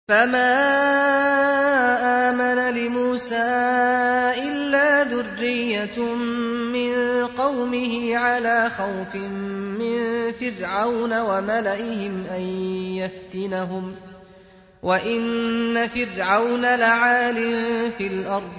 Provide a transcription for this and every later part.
فما آمن لموسى إلا ذرية من قومه على خوف من فرعون وملئهم أن يفتنهم وإن فرعون لعال في الأرض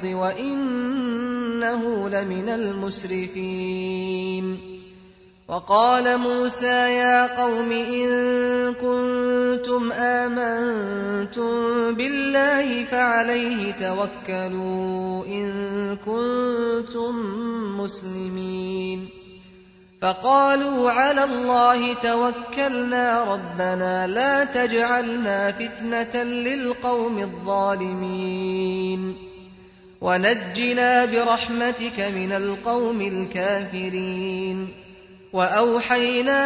وإنه لمن المسرفين وقال موسى يا قوم إن كنتم آمنتم بالله فعليه توكلوا إن كنتم مسلمين فقالوا على الله توكلنا ربنا لا تجعلنا فتنة للقوم الظالمين ونجنا برحمتك من القوم الكافرين وأوحينا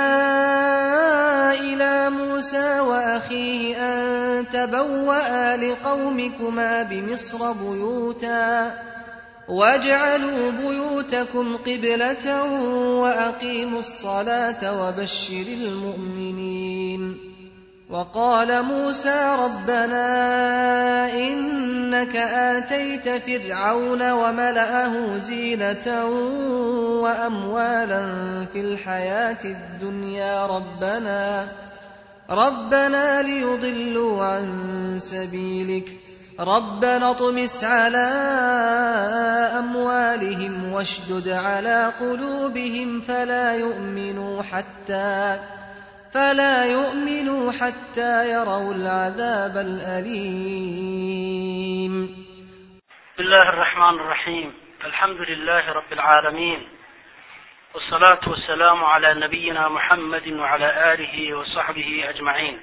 إلى موسى وأخيه أن تبوأ لقومكما بمصر بيوتا واجعلوا بيوتكم قبلة وأقيموا الصلاة وبشر المؤمنين وقال موسى ربنا إنك آتيت فرعون وملأه زينة وأموالا في الحياة الدنيا ربنا ربنا ليضلوا عن سبيلك ربنا اطمس على أموالهم واشدد على قلوبهم فلا يؤمنوا حتى فلا يؤمنوا حتى يروا العذاب الأليم بسم الله الرحمن الرحيم الحمد لله رب العالمين والصلاة والسلام على نبينا محمد وعلى آله وصحبه أجمعين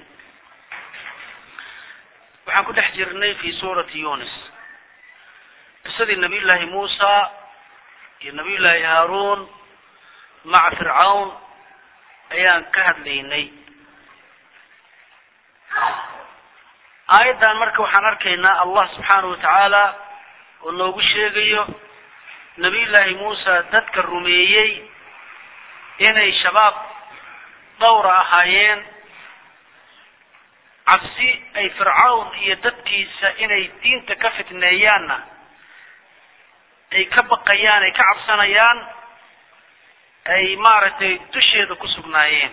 waxaan ku dhex jirnay fi suurati yunis qisadii nabiy llaahi muusa iyo nabiy llaahi haaruun maca fircawn ayaan ka hadlaynay aayaddan marka waxaan arkaynaa allah subxaanahu watacaala oo noogu sheegayo nabiy llaahi muusa dadka rumeeyey inay shabaab dhowra ahaayeen cabsi ay fircawn iyo dadkiisa inay diinta ka fitneeyaanna ay ka baqayaan ay ka cabsanayaan ay maaragtay dusheeda ku sugnaayeen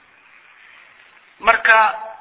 marka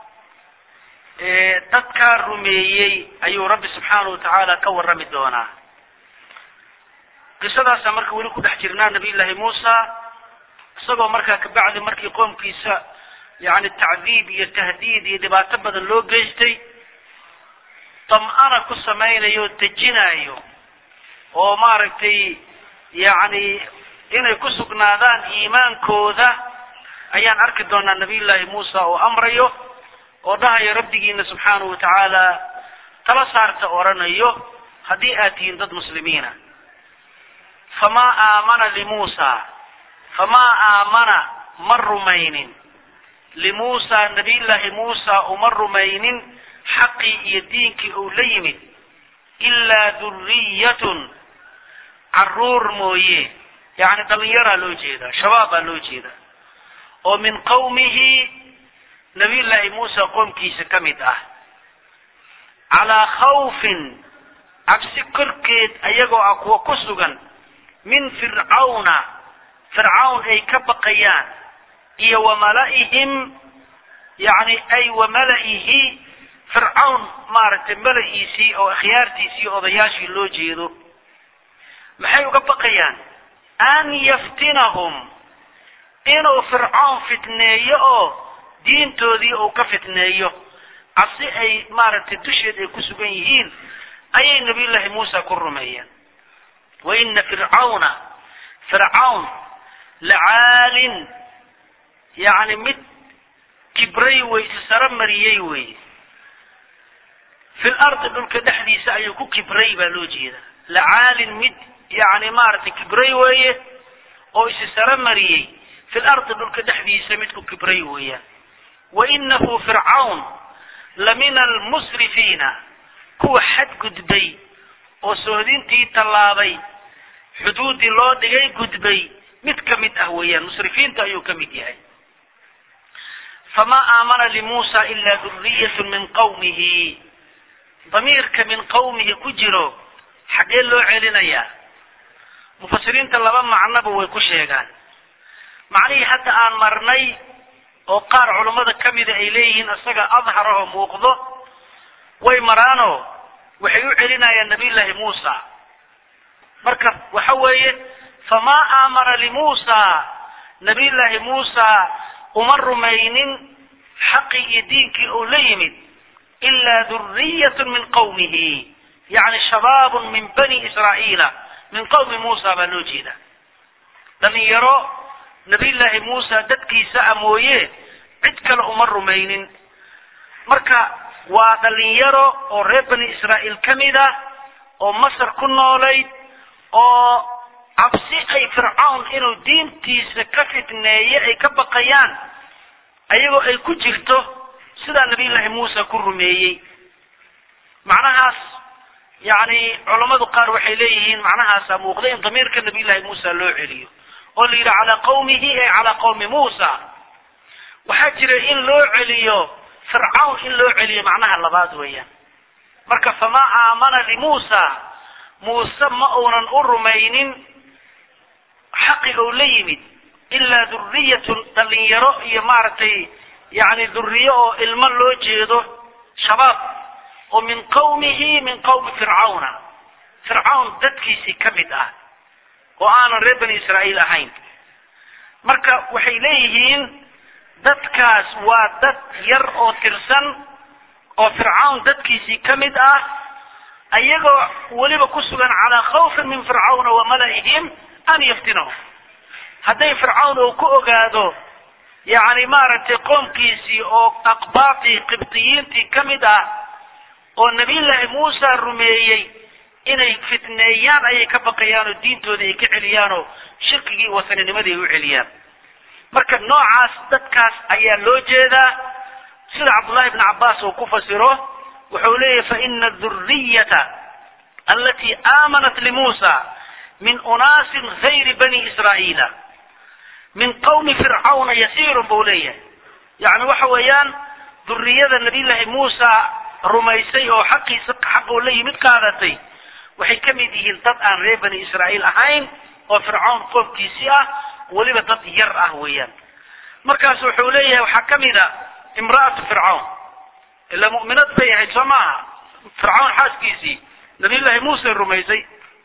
dadkaa rumeeyey ayuu rabbi subxaanahu watacaala ka warrami doonaa qisadaasa marka weli ku dhex jirnaa nabiy llaahi muusa isagoo markaa kabacdi markii qoomkiisa yacni tacdiib iyo tahdiid iyo dhibaato badan loo geystay tam-ana ku samaynayo dejinayo oo maaragtay yacni inay ku sugnaadaan iimaankooda ayaan arki doonaa nabiy llaahi muusa oo amrayo oo dhahayo rabbigiina subxaanahu watacaala tala saarta oranayo haddii aad tihiin dad muslimiina famaa aamana limuusa famaa aamana ma rumaynin limuusa nabiyllaahi muusa uma rumaynin xaqii iyo diinkii uu la yimid ilaa duriyatun caruur mooye yacni dhalinyaraa loo jeedaa shabaab baa loo jeedaa oo min qawmihi nabiyllaahi muusa qoomkiisa ka mid ah calaa khawfin cabsi korkeed ayagoo ah kuwa ku sugan min fircawna fircawn ay ka baqayaan iyo wamala'ihim yacni ay wamala'ihi fircawn maaragtay mala-iisii oo akhyaartiisii odayaashii loo jeedo maxay uga baqayaan an yaftinahum inuu fircawn fitneeyo oo diintoodii uu ka fitneeyo cabsi ay maaragtay dusheed ay ku sugan yihiin ayay nabiyullaahi muusa ku rumeeyeen wa ina fircawna fircawn lacaalin yacni mid kibray wey isaro mariyey wey fil ardi dhulka dhexdiisa ayuu ku kibray baa loo jeeda lacaalin mid yacni maaragtay kibray weeye oo isisaro mariyey fil ardi dhulka dhexdiisa mid ku kibray weeyaan wa inahu fircawn la mina almusrifiina kuwa xadgudbay oo sohdintii tallaabay xuduuddii loo dhigay gudbay mid ka mid ah weeyaan musrifiinta ayuu ka mid yahay famaa aamana limuusa ilaa duriyatu min qawmihi damiirka min qawmihi ku jiro xaggee loo celinayaa mufasiriinta laba macnoba way ku sheegaan macnihii hadda aan marnay oo qaar culammada ka mida ay leeyihiin isaga adhar oo muuqdo way maraanoo waxay u celinayaan nabiyullaahi muusa marka waxa weeye famaa aamana limuusa nabiyullaahi muusa uma rumaynin xaqii iyo diinkii uu la yimid ilaa duriyatun min qawmihi yacni shabaabun min bani israa'iila min qawmi muusa baa loo jeeda dhalinyaro nabiyullaahi muusa dadkiisa a mooye cid kale uma rumaynin marka waa dhalinyaro oo reer bani israa'iil ka mid ah oo masar ku noolayd oo cabsi ay fircawn inuu diintiisa ka fitneeye ay ka baqayaan ayagoo ay ku jirto sidaa nabiyullaahi muusa ku rumeeyey macnahaas yacni culammadu qaar waxay leeyihiin macnahaasaa muuqda in damiirka nabiyullaahi muusa loo celiyo oo la yidhi calaa qawmihi ay calaa qawmi muusa waxaa jira in loo celiyo fircawn in loo celiyo macnaha labaad weeyaan marka famaa aamana limuusa muuse ma uunan u rumaynin xaqi ou la yimid ilaa duriyatun dhalinyaro iyo maaragtay yacni duriyo oo ilmo loo jeedo shabaab oo min qawmihi min qawmi fircawna fircawn dadkiisii ka mid ah oo aanan reer bani israa'iil ahayn marka waxay leeyihiin dadkaas waa dad yar oo tirsan oo fircawn dadkiisii ka mid ah ayagoo weliba ku sugan calaa khawfin min fircawna wa mala'ihim an yaftinahum hadday fircawn uu ku ogaado yacni maaragtay qoomkiisii oo aqbaatii qibdiyiintii ka mid ah oo nabiyullaahi muusa rumeeyey inay fitneeyaan ayay ka baqayaan oo diintooda ay ka celiyaan oo shirkigii wasaninimadii ay u celiyaan marka noocaas dadkaas ayaa loo jeedaa sida cabdullahi ibni cabbaas uu ku fasiro wuxuu leeyahy faina aduriyata alatii aamanat limuusa min unaasin gayri bani israa'iila min qawmi fircawna yasiirun buu leeyahay yacni waxa weeyaan duriyada nabiyullaahi muusa rumaysay oo xaqiisa xaquu la yimid qaadatay waxay ka mid yihiin dad aan reer bani israa'iil ahayn oo fircawn qoomkiisii ah weliba dad yar ah weeyaan markaas wuxuu leeyahay waxaa ka mid a imra'atu fircawn ila mu'minad bay ahayd soo maaha fircawn xaaskiisii nabiyullaahi muuse rumaysay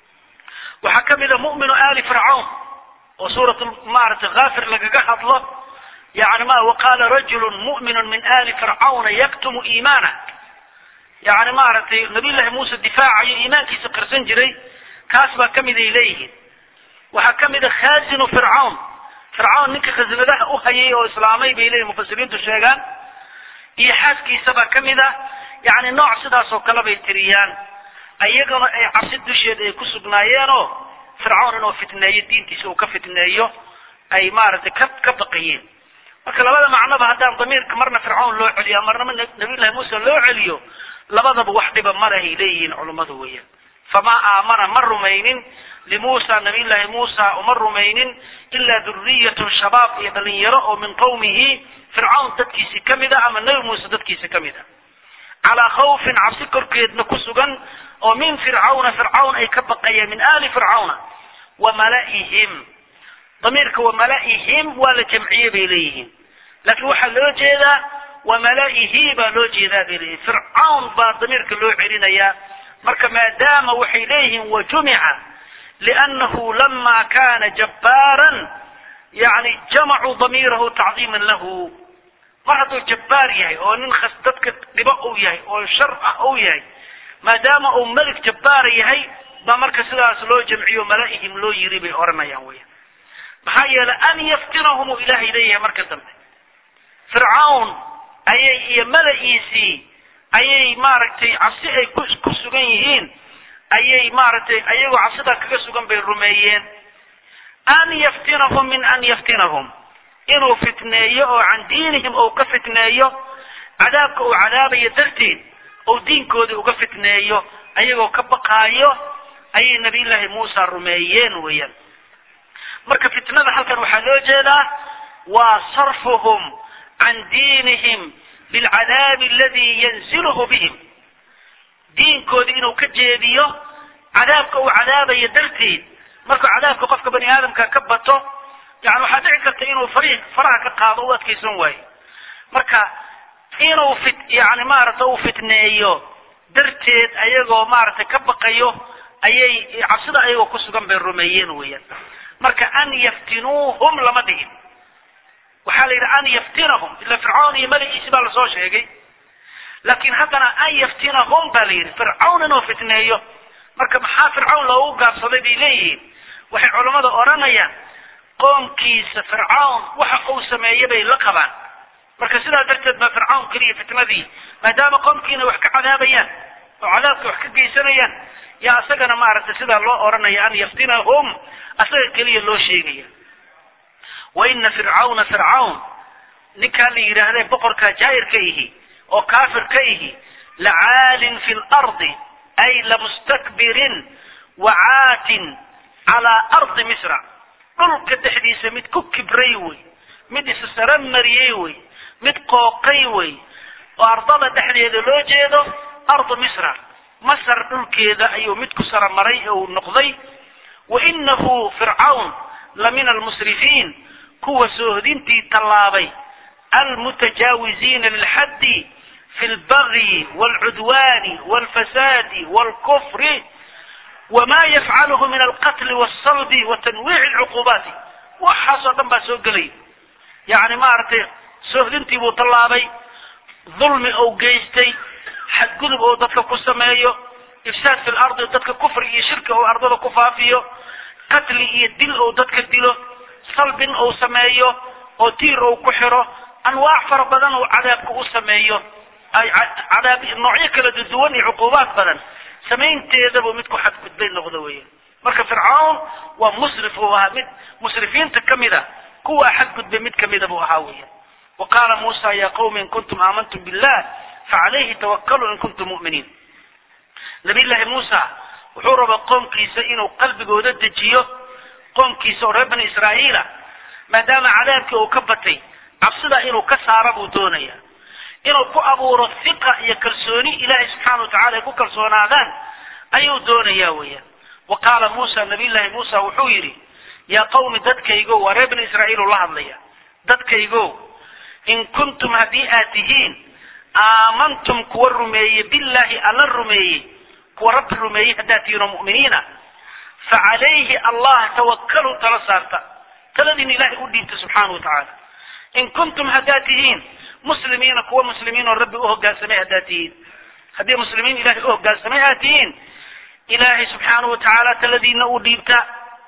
waxaa ka mid a mu'minu aali fircawn oo suurat maaragtay kaafir lagaga hadlo yani ma waqaala rajulu mu'minu min aali fircawna yaktumu iimaana yani maaragtay nabiyullaahi muuse difaacayo iimaankiisa qarsan jiray kaas baa ka mid ay leeyihiin waxaa ka mid a khaazinu fircawn fircawn ninka khasinadaha u hayay oo islaamay bay leeyihin mufasiriintu sheegaan iyo xaaskiisa baa ka mid a yani nooc sidaas oo kale bay tiriyaan ayagana ay cabsi dusheeda ay ku sugnaayeenoo fircawn inuu fitneeyo diintiisa uu ka fitneeyo ay maaragtay ka ka baqayeen marka labada macnoba haddaan damiirka marna fircawn loo celiyo marnaba nabiyullahi muuse loo celiyo labadaba wax dhiba malahay leeyihiin culummadu weeyaan famaa aamana ma rumaynin limuusa nabiyullaahi muusa uma rumaynin ilaa duriyatun shabaab iyo dhalinyaro oo min qawmihi fircawn dadkiisi ka mid a ama nebi muuse dadkiisa ka mid a calaa khawfin cabsi korkeedna ku sugan oo min fircawna fircawn ay ka baqayeen min aali fircawna wa mala'ihim damiirka wa mala'ihim waa la jamciye bay leeyihiin laakiin waxaa loo jeedaa wa mala'ihi baa loo jeedaa bay leeyihin fircawn baa damiirka loo celinayaa marka maadaama waxay leeyihiin wa jumica liannahu lama kana jabbaaran yani jamacuu damiirahu tacdiiman lahu mar hadduu jabbaar yahay oo nin khas dadka dhibo uu yahay oo shar ah uu yahay maadaama uu melig jabbaara yahay baa marka sidaas loo jamciyo mala'ihim loo yiri bay odhanayaan weya maxaa yeelay an yaftinahum uu ilaahay leeyahay marka dambe fircawn ayay iyo mala'iisii ayay maaragtay cabsi ay ku ku sugan yihiin ayay maaragtay ayagoo cabsidaa kaga sugan bay rumeeyeen an yaftinahum min an yaftinahum inuu fitneeyo oo can diinihim ou ka fitneeyo cadaabka uu cadaabayo darteed ou diinkoodii uga fitneeyo ayagoo ka baqaayo ayay nabiyullaahi muusa rumeeyeen weeyaan marka fitnada halkan waxaa loo jeedaa waa sarfuhum can diinihim bilcadaabi aladi yanziluhu bihim diinkoodii inuu ka jeediyo cadaabka uu cadaabayo darteed markuu cadaabka qofka bani aadamka ka bato yani waxaa dhici karta inuu fari faraha ka qaado u adkaysan waayo marka inuu fit yani maaragta uu fitneeyo darteed ayagoo maaragtay ka baqayo ayay cabsida ayagoo ku sugan bay rumeeyeen weeyaan marka an yaftinuuhum lama dhigin waxaa la yidhi an yaftinahum ila fircawn iyo madaxiisi baa lasoo sheegay laakiin haddana an yaftinahum baa la yidhi fircawn inuu fitneeyo marka maxaa fircawn loogu gaabsaday bay leeyihiin waxay culammada odhanayaan qoomkiisa fircawn waxa uu sameeye bay la qabaan marka sidaa darteed baa fircawn keliya fitnadii maadaama qoomkiina wax ka cadaabayaan oo cadaabka wax ka geysanayaan yaa isagana maaragtay sidaa loo odhanaya an yaftinahum asaga keliya loo sheegaya wa ina fircawna fircawn ninkaa la yidhaahdee boqorkaa jaa'ir ka ihi oo kaafir ka ihi lacaalin fi lardi ay lamustakbirin wacaatin calaa ardi misra dhulka dhexdiisa mid ku kibray wey mid issara mariyey wey mid qooqay wey oo ardada dhexdeeda loo jeedo ardu misra masar dhulkeeda ayuu mid ku saramaray uu noqday wa inahu fircawn la min almusrifiin kuwa soohdintii tallaabay almutajaawiziina lilxaddi fi lbagyi waalcudwaani waalfasaadi waalkufri wma yafcaluhu min alqatli waalsalbi wa tanwiici alcuqubaati waxaasoo dhan baa soo gelay yani maaragtay soohdintii buu tallaabay dulmi ou geystay xadgudub ou dadka ku sameeyo ifsaad fi lardi dadka kufri iyo shirki ou ardada ku faafiyo qatli iyo dil ou dadka dilo salbin ou sameeyo oo tiir ou ku xiro anwaac fara badan ou cadaabka u sameeyo ay cadaab noocyo kala duwan iyo cuquubaad badan samaynteedabuu mid ku xadgudbay noqdo weya marka fircawn waa musrif uu ahaa mid musrifiinta kamid a kuwaa xadgudbay mid kamida buu ahaa weya wa qaala muusa ya qawmi in kuntum aamantum billah facalayhi tawakaluu in kuntum mu'miniin nabiy llaahi muusa wuxuu rabaa qoomkiisa inuu qalbigooda dejiyo qoomkiisa oo reer bani israa'iila maadaama cadaabkii uu ka batay cabsida inuu ka saara buu doonaya inuu ku abuuro hiqa iyo kalsooni ilaahay subxaana watacala ay ku kalsoonaadaan ayuu doonayaa weeyaan wa qaala muusa nabiy llaahi muusa wuxuu yidhi yaa qawmi dadkaygo waa reer bani israa'iil uu la hadlaya dadkaygo in kuntum haddii aad tihiin aamantum kuwa rumeeye billaahi alla rumeeyey kuwa rabbi rumeeyey haddaad tihiin oo mu'miniina fa calayhi allah tawakaluu tala saarta taladiina ilaahay u dhiibta subxaana wa tacaala in kuntum haddaad tihiin muslimiina kuwa muslimiin oo rabbi u hoggaansamay haddaad tihiin haddii muslimiin ilahay u hoggaansamay aad tihiin ilaahay subxaana wa tacaala taladiina u dhiibta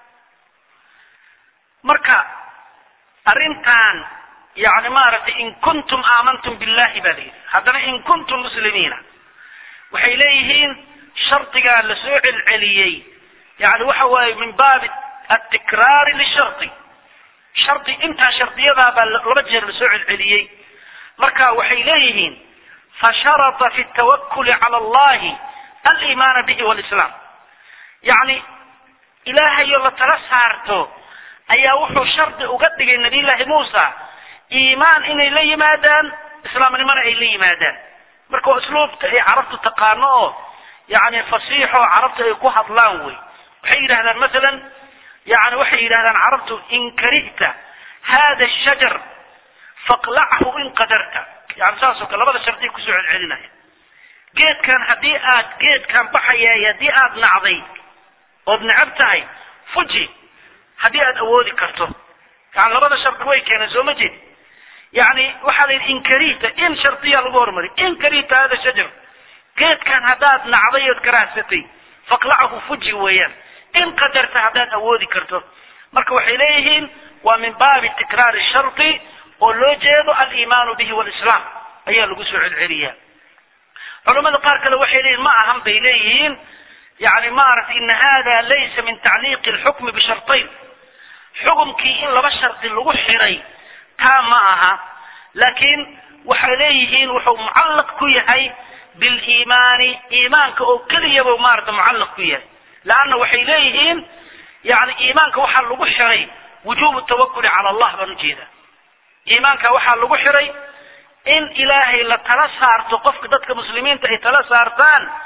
marka arrintan yani maaragtay in kuntum aamantum billahi baa layidhi haddana in kuntum muslimiina waxay leeyihiin shardigaa la soo celceliyey yani waxa waaye min baabi atikraari lishardi shardi intaa shardiyadaa baa laba jeer lasoo celceliyey marka waxay leeyihiin fasharata fi tawakuli cala allahi alimaana bihi walislaam yani ilaahayo la tala saarto ayaa wuxuu shardi uga dhigay nabiy llaahi muusa iimaan inay la yimaadaan islaamnimona ay la yimaadaan marka waa usluubta ay carabtu taqaano oo yani fasiixo carabtu ay ku hadlaan wey waxay yidhahdaan masalan yani waxay yidhahdaan carabtu in karihta hada shajar faqlachu in qadarta yani saasoo kale labada shardiya kusoo celcelinaya geedkan haddii aad geedkan baxayaay haddii aad nacday ood necab tahay fuji haddii aad awoodi karto yani labada shardi way keeneen soo ma jeed yani waxaa la yidhi in karihta in shardiya lagu hormariy in karihta hada shajar geedkan haddaad nacday ood karaahsatay faqlachu fuji weeyaan in qadarta haddaad awoodi karto marka waxay leeyihiin waa min baabi tikraari shardi oo loo jeedo aliimaanu bihi walislaam ayaa lagu soo celceliyaa culamada qaar kale waxay leeyihin ma ahan bay leeyihiin yani maaragtay ina hada laysa min tacliiqi alxukmi bishartayn xukumkii in laba shardi lagu xiray taa ma aha laakiin waxay leeyihiin wuxuu mucallaq ku yahay biliimaani iimaanka oo keliyaba maarata mucallaq ku yahay leanna waxay leeyihiin yani iimaanka waxaa lagu xiray wujubu tawakuli cala allah baan ujeeda iimaanka waxaa lagu xiray in ilaahay la tala saarto qofka dadka muslimiinta ay tala saartaan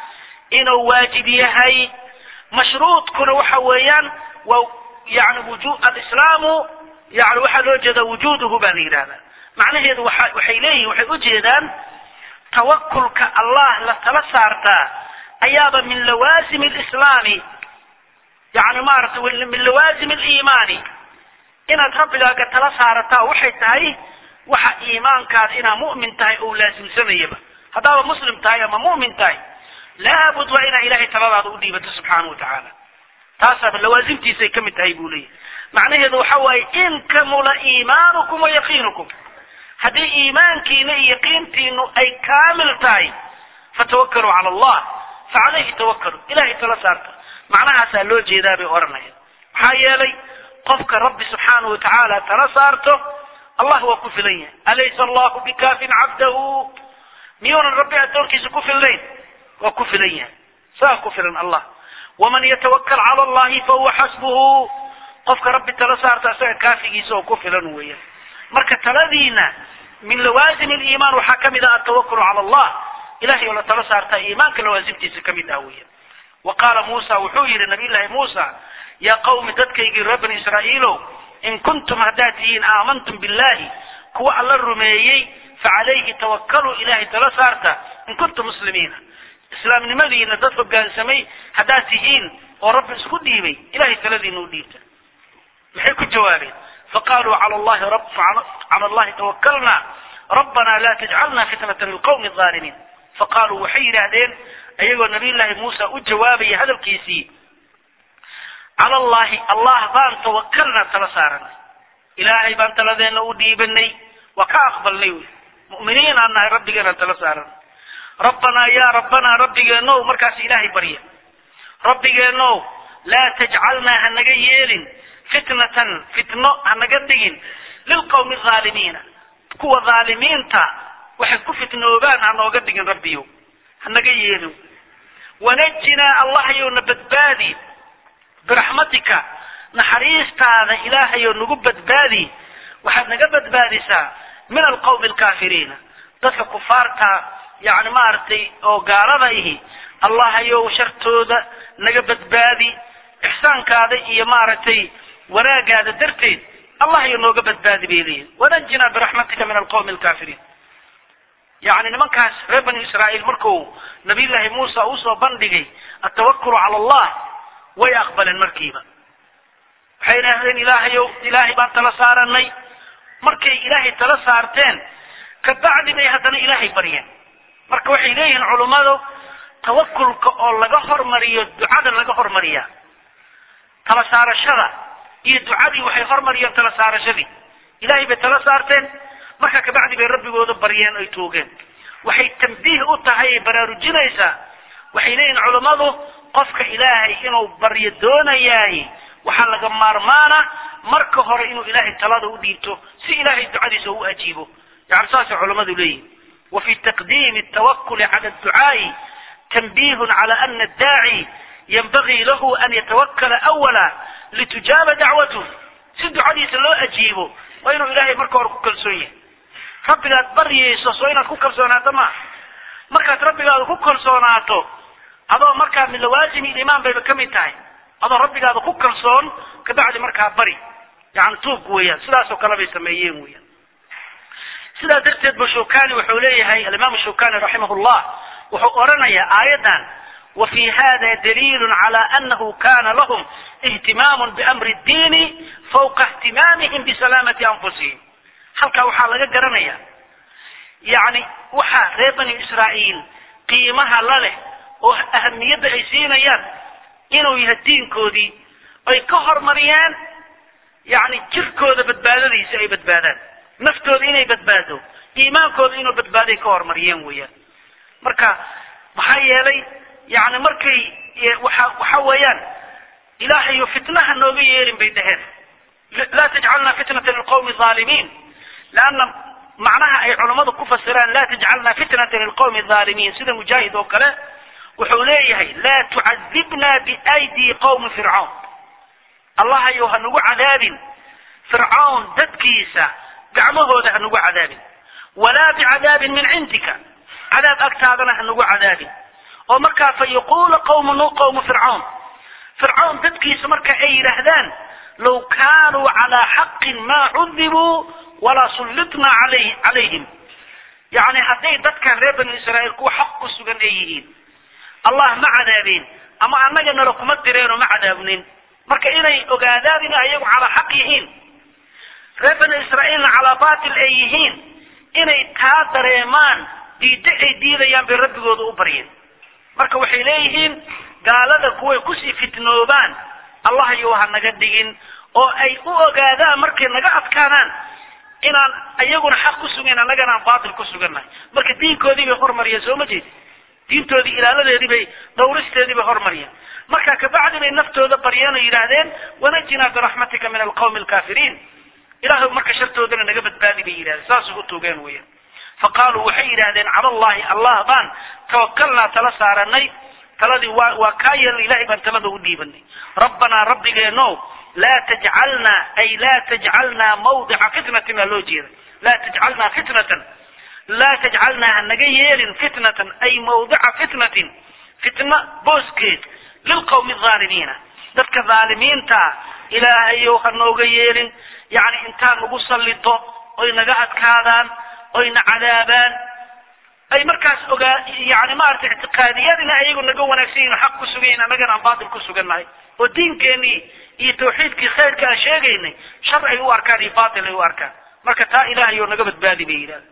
inuu waajib yahay mashruudkuna waxa weeyaan waa yani wuju alislaamu yani waxaa loo jeedaa wujuuduhu baa la yidhahdaa macnaheedu waa waxay leeyihin waxay ujeedaan tawakulka allah la tala saartaa ayaaba min lawaasim lislaami yani maaragtay min lawaasim aliimaani inaad rabbigaaga tala saarataa waxay tahay waxa iimaankaada inaad mu'min tahay oo laasimsamayaba haddaaba muslim tahay ama mu'min tahay laabud waa inaa ilahay taladaada u dhiibato subxaana wa tacaala taasaaba lawaasimtiisay ka mid tahay buu leeyahy macnaheedu waxa waaye in kamula iimaanukum wa yaqiinukum haddii iimaankiina iyo yaqiintiinu ay kaamil tahay fatawakkaluu cala allah fa calayhi tawakkaluu ilahay tala saarta macnahaasaa loo jeedaa bay odhanaya maxaa yeelay qofka rabbi subxaanahu wa tacaala tala saarto allah waa ku filan yahay alaysa allahu bikaafin cabdahu miyuunan rabbi addoonkiisa ku filnayn waa ku filan yahay saa ku filan allah waman yatawakal cala allahi fahuwa xasbuhu qofka rabbi tala saarta isaga kaafigiisa oo ku filan weeyaan marka taladiina min lawaasim aliimaan waxaa kamid ah altawakulu cala allah ilahay oo la tala saartaa iimaanka lawaasimtiisa kamid ah weeyaan wa qaala muusa wuxuu yihi nabiy llahi muusa yaa qawmi dadkaygii reer bani israa'iilow in kuntum haddaad tihiin aamantum billahi kuwa alla rumeeyey facalayhi tawakaluu ilahay tala saarta in kuntum muslimiina islaamnimadiina dad hogaansamay haddaad tihiin oo rabbi isku dhiibay ilahay taladiina u dhiibta maxay ku jawaabeen faqaluu cala allahi cala allahi tawakalna rabbana la tajcalna fitnata lilqawmi alظaalimiin faqaaluu waxay yidhaahdeen ayagoo nabiy llaahi muusa u jawaabaya hadalkiisii cala allahi allah baan tawakalna tala saaranay ilaahay baan taladeena u dhiibanay waa ka aqbalnay wy mu'miniin aan nahay rabbigeenaan tala saaranay rabbanaa yaa rabbanaa rabbigeenow markaas ilaahay barya rabbigeenow laa tajcalnaa hanaga yeelin fitnatan fitno hanaga dhigin lilqawmi alظaalimiina kuwa dhaalimiinta waxay ku fitnoobaan hanooga dhigin rabbiyow hanaga yeelin wanajinaa allahayowna badbaadi biraxmatika naxariistaada ilaahayow nagu badbaadi waxaad naga badbaadisaa min alqawmi alkaafiriina dadka kufaarta yani maaragtay oo gaalada ihi allahayow shartooda naga badbaadi ixsaankaada iyo maaragtay wanaagaada darteed allahayow nooga badbaadi bay leeyihin wanajinaa biraxmatika min alqawmi alkaafiriin yani nimankaas reer bani israa'iil marku nabiy llaahi muusa usoo bandhigay altawakulu cala allah way aqbaleen markiiba waxay idhaahdeen ilaahayow ilaahay baan tala saaranay markay ilaahay tala saarteen kabacdi bay haddana ilaahay baryeen marka waxay leeyihiin culummadu tawakulka oo laga hormariyo ducada laga hormariyaa tala saarashada iyo ducadii waxay hormariyeen tala saarashadii ilaahay bay tala saarteen marka kabacdi bay rabbigooda baryeen ay toogeen waxay tambiih u tahay ay baraarujinaysaa waxay leeyihin culummadu qofka ilaahay inuu baryo doonayaay waxaa laga maarmaana marka hore inuu ilaahay talada u dhiibto si ilaahay ducadiisa u ajiibo yani saasay culammadu leeyihin wa fi taqdiimi altawakuli cala adducaa'i tanbihun cala ana addaaci yanbagii lahu an yatawakala awala litujaaba dacwatuh si ducadiisa loo ajiibo waa inuu ilaahay marka hore ku kalsoon yahay rabbigaad baryayso soo inaad ku kalsoonaato ma markaad rabbigaada ku kalsoonaato adoo markaa min lawaasimi ilimaan bayba ka mid tahay adoo rabbigaada ku kalsoon kabacdi markaa bari yani tuug weeyaan sidaasoo kale bay sameeyeen weeyaan sidaa darteed ba shukani wuxuu leeyahay alimaam shukani raximah llah wuxuu oranayaa aayaddan wa fi hada daliilu cala anahu kana lahum ihtimaamu biamri ddiini fawqa ihtimaamihim bisalaamati anfusihim halkaa waxaa laga garanaya yani waxaa reer bani israa'iil qiimaha la leh oo ahamiyadda ay siinayaan inuu yahay diinkoodii ay ka hormariyaan yani jirkooda badbaadadiisa ay badbaadaan naftooda inay badbaado iimaankooda inuu badbaaday ka hormariyeen weeyaan marka maxaa yeelay yani markay waxa waxa weeyaan ilaahayo fitnaha nooga yeelin bay dhaheen laa tajcalna fitnata lilqawmi aalimiin leanna macnaha ay culammadu ku fasiraan laa tajcalna fitnata lilqawmi aalimiin sida mujaahid oo kale wuxuu leeyahay laa tucadibna biaydi qawmi fircawn allahayow ha nagu cadaabin fircawn dadkiisa gacmahooda ha nagu cadaabin walaa bicadaabin min cindika cadaab agtaadana ha nagu cadaabin oo markaa fa yaquula qawmu nu qawmu fircawn fircawn dadkiisa marka ay yidhaahdaan low kaanuu calaa xaqin maa cudibuu walaa sullitnaa alay calayhim yacni hadday dadkan reer banu israa'iil kuwa xaq ku sugan ay yihiin allah ma cadaabeen ama annaga nala kuma direenoo ma cadaabnin marka inay ogaadaan inay ayagu calaa xaq yihiin reer banu israa'iilna calaa baatil ay yihiin inay taa dareemaan diiddo ay diidayaan bay rabbigooda u baryeen marka waxay leeyihiin gaalada kuway kusii fitnoobaan allah iyo ha naga dhigin oo ay u ogaadaan markay naga adkaadaan inaan iyaguna xaq ku sugayn annagana aan baatil ku sugannahay marka diinkoodii bay hormariyeen soo ma jeedi diintoodii ilaaladeedii bay dhawristeedii bay hormariyeen marka kabacdi bay naftooda baryeen oo yidhaahdeen wanajinaa biraxmatika min alqawmi alkaafiriin ilahay marka shartoodana naga badbaadi bay yidhahdeen saasay u tuugeen weeyaan faqaaluu waxay yidhaahdeen cala allahi allah baan tawakalnaa tala saaranay taladii waa waa kaa yeelna ilahay baan talada u dhiibanay rabbanaa rabbigeeno laa tajcalnaa ay laa tajcalnaa mawdica fitnatin aa loo jeeda laa tajcalnaa fitnatan laa tajcalnaa ha naga yeelin fitnatan ay mawdica fitnatin fitna booskeed lilqawmi alaalimiina dadka dhaalimiintaa ilaahayow ha nooga yeelin yacni intaan nagu sallito oy naga adkaadaan oyna cadaabaan ay markaas ogaa yani maaragtay ictiqaadiyad ina ayagu naga wanaagsan yihin xaq ku sugayin annagana aan baatil ku sugannahay oo diinkeenii iyo tawxiidkii khayrka aan sheegaynay shar ay u arkaan iyo baatil ay u arkaan marka taa ilahayo naga badbaadi bay yidhahda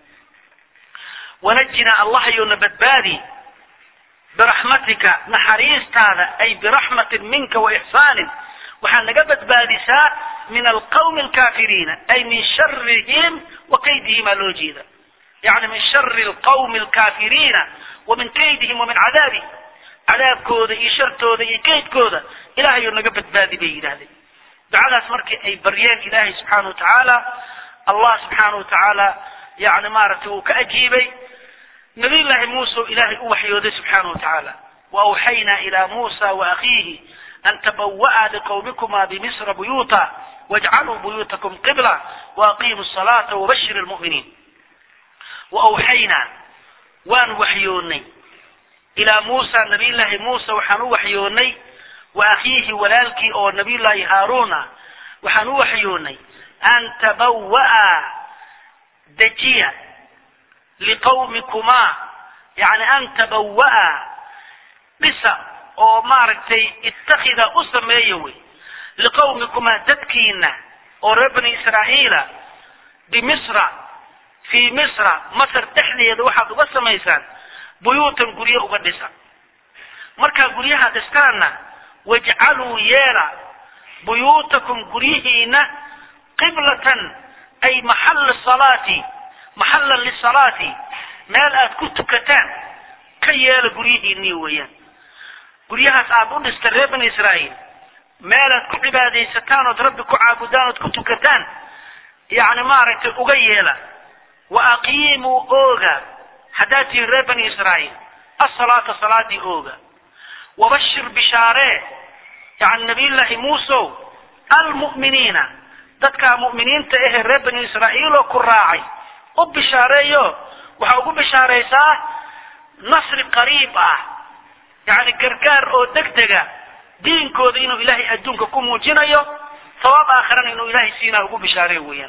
wanajina allahayo na badbaadi biraxmatika naxariistaada ay biraxmatin minka wa ixsaanin waxaa naga badbaadisaa min alqawmi alkaafiriina ay min sharihim wa kaydihim aa loo jeeda yani min shari alqawmi alkaafiriina wa min kaydihim wa min cadaabihim cadaabkooda iyo shartooda iyo kaydkooda ilahayo naga badbaadi bay yidhahdeen ducadaas markii ay baryeen ilaahay subxaana wa tacaala allah subxaana wa tacaala yani maaragtay uu ka ajiibay nabiy llaahi muuse ilaahay u waxyooday subxaana wa tacaala waawxaynaa ila muusa waakhiihi an tabawa'a liqawmikuma bimisra buyuuta wajcaluu buyuutakum qibla waaqiimu salaata wabashir lmu'miniin waawxaynaa waan waxyoonnay ilaa muusa nabiy llaahi muuse waxaan u waxyoonnay wa akhiihi walaalkii oo nabiy llaahi haaruuna waxaan u waxyoonnay an tabawa'a dejiya liqawmikumaa yani an tabawa'a dhisa oo maaragtay ittakhida u sameeya wey liqawmikumaa dadkiina oo reer bani israa'iila bimisra fii misra masar dhexdeeda waxaad uga samaysaan buyuutan guryo uga dhisa markaa guryaha dhistaanna wajcaluu yeela buyuutakum guryihiina qiblatan ay maxalla salaati maxallan lisalaati meel aad ku tukataan ka yeela guryihiinii weeyaan guryahaas aad u dhista reer bani israa'iil meel aad ku cibaadaysataan ood rabbi ku caabudaan ood ku tukataan yacni maaragtay uga yeela wa aqiimuu ooga haddaad tihiin reer bani israa'iil asalaata salaadii ooga wabashir bishaaree yani nabiyullaahi muusow almu'miniina dadkaa mu'miniinta ahee reer bani israa'iil oo ku raacay u bishaareeyo waxaa ugu bishaaraysaa nasri qariib ah yacni gargaar oo degdega diinkooda inuu ilaahay adduunka ku muujinayo sawaab aakhirana inuu ilaahay siinaa ugu bishaareey weeyaan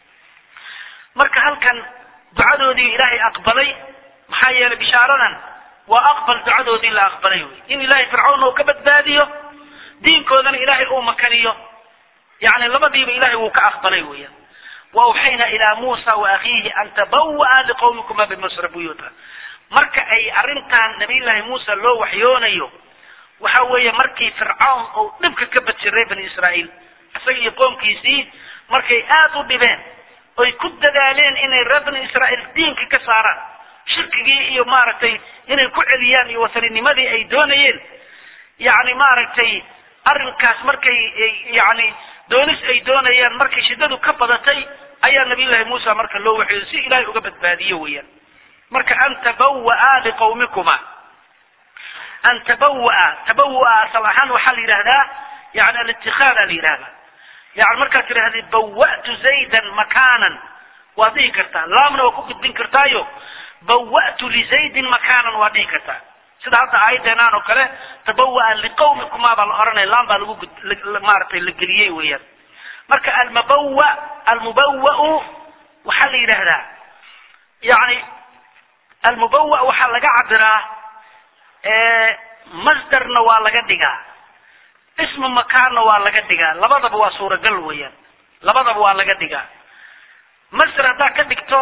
marka halkan ducadoodii ilaahay aqbalay maxaa yeelay bishaaradan waa aqbal ducadoodii la aqbalay wey in ilaahay fircawn uu ka badbaadiyo diinkoodana ilaahay uu makaniyo yani labadiiba ilahay wuu ka aqbalay weeyaan waawxaynaa ilaa muusa wa akhiihi an tabawa'a liqawmikuma bimisra buyuuta marka ay arrintan nabiyullaahi muusa loo waxyoonayo waxa weeye markii fircawn uu dhibka ka badjay reer bani israa'iil isaga iyo qoomkiisii markay aada u dhibeen oy ku dadaaleen inay reer bani israa'iil diinka ka saaraan shirkigii iyo maaragtay inay ku celiyaan iyo wasaninimadii ay doonayeen yacni maaragtay arrinkaas markay yacni doonis ay doonayaan markay shiddadu ka badatay ayaa nabiyullaahi muusa marka loo waxyooday si ilaahay uga badbaadiyo weeyaan marka an tabawa'a liqawmikuma an tabawa'a tabawa'a asal ahaan waxaa la yidhahdaa yani alitikaada la yidhahdaa yani markaad tidhahdid bawa'tu zaydan makaanan waad dhihi kartaa laamna waa ku gudbin kartaayo bawa'tu lizaydin makaanan waad dhihi kartaa sida hadda aayadeenaan oo kale tabawaa liqawmikumaa baa la oranaya laan baa lagu maaratay la geliyey weeyaan marka almabawa almubawau waxaa la yidhaahdaa yani almubawa waxaa laga cabiraa masdarna waa laga dhigaa ismu makaanna waa laga dhigaa labadaba waa suuragal weeyaan labadaba waa laga dhigaa masder haddaad ka dhigto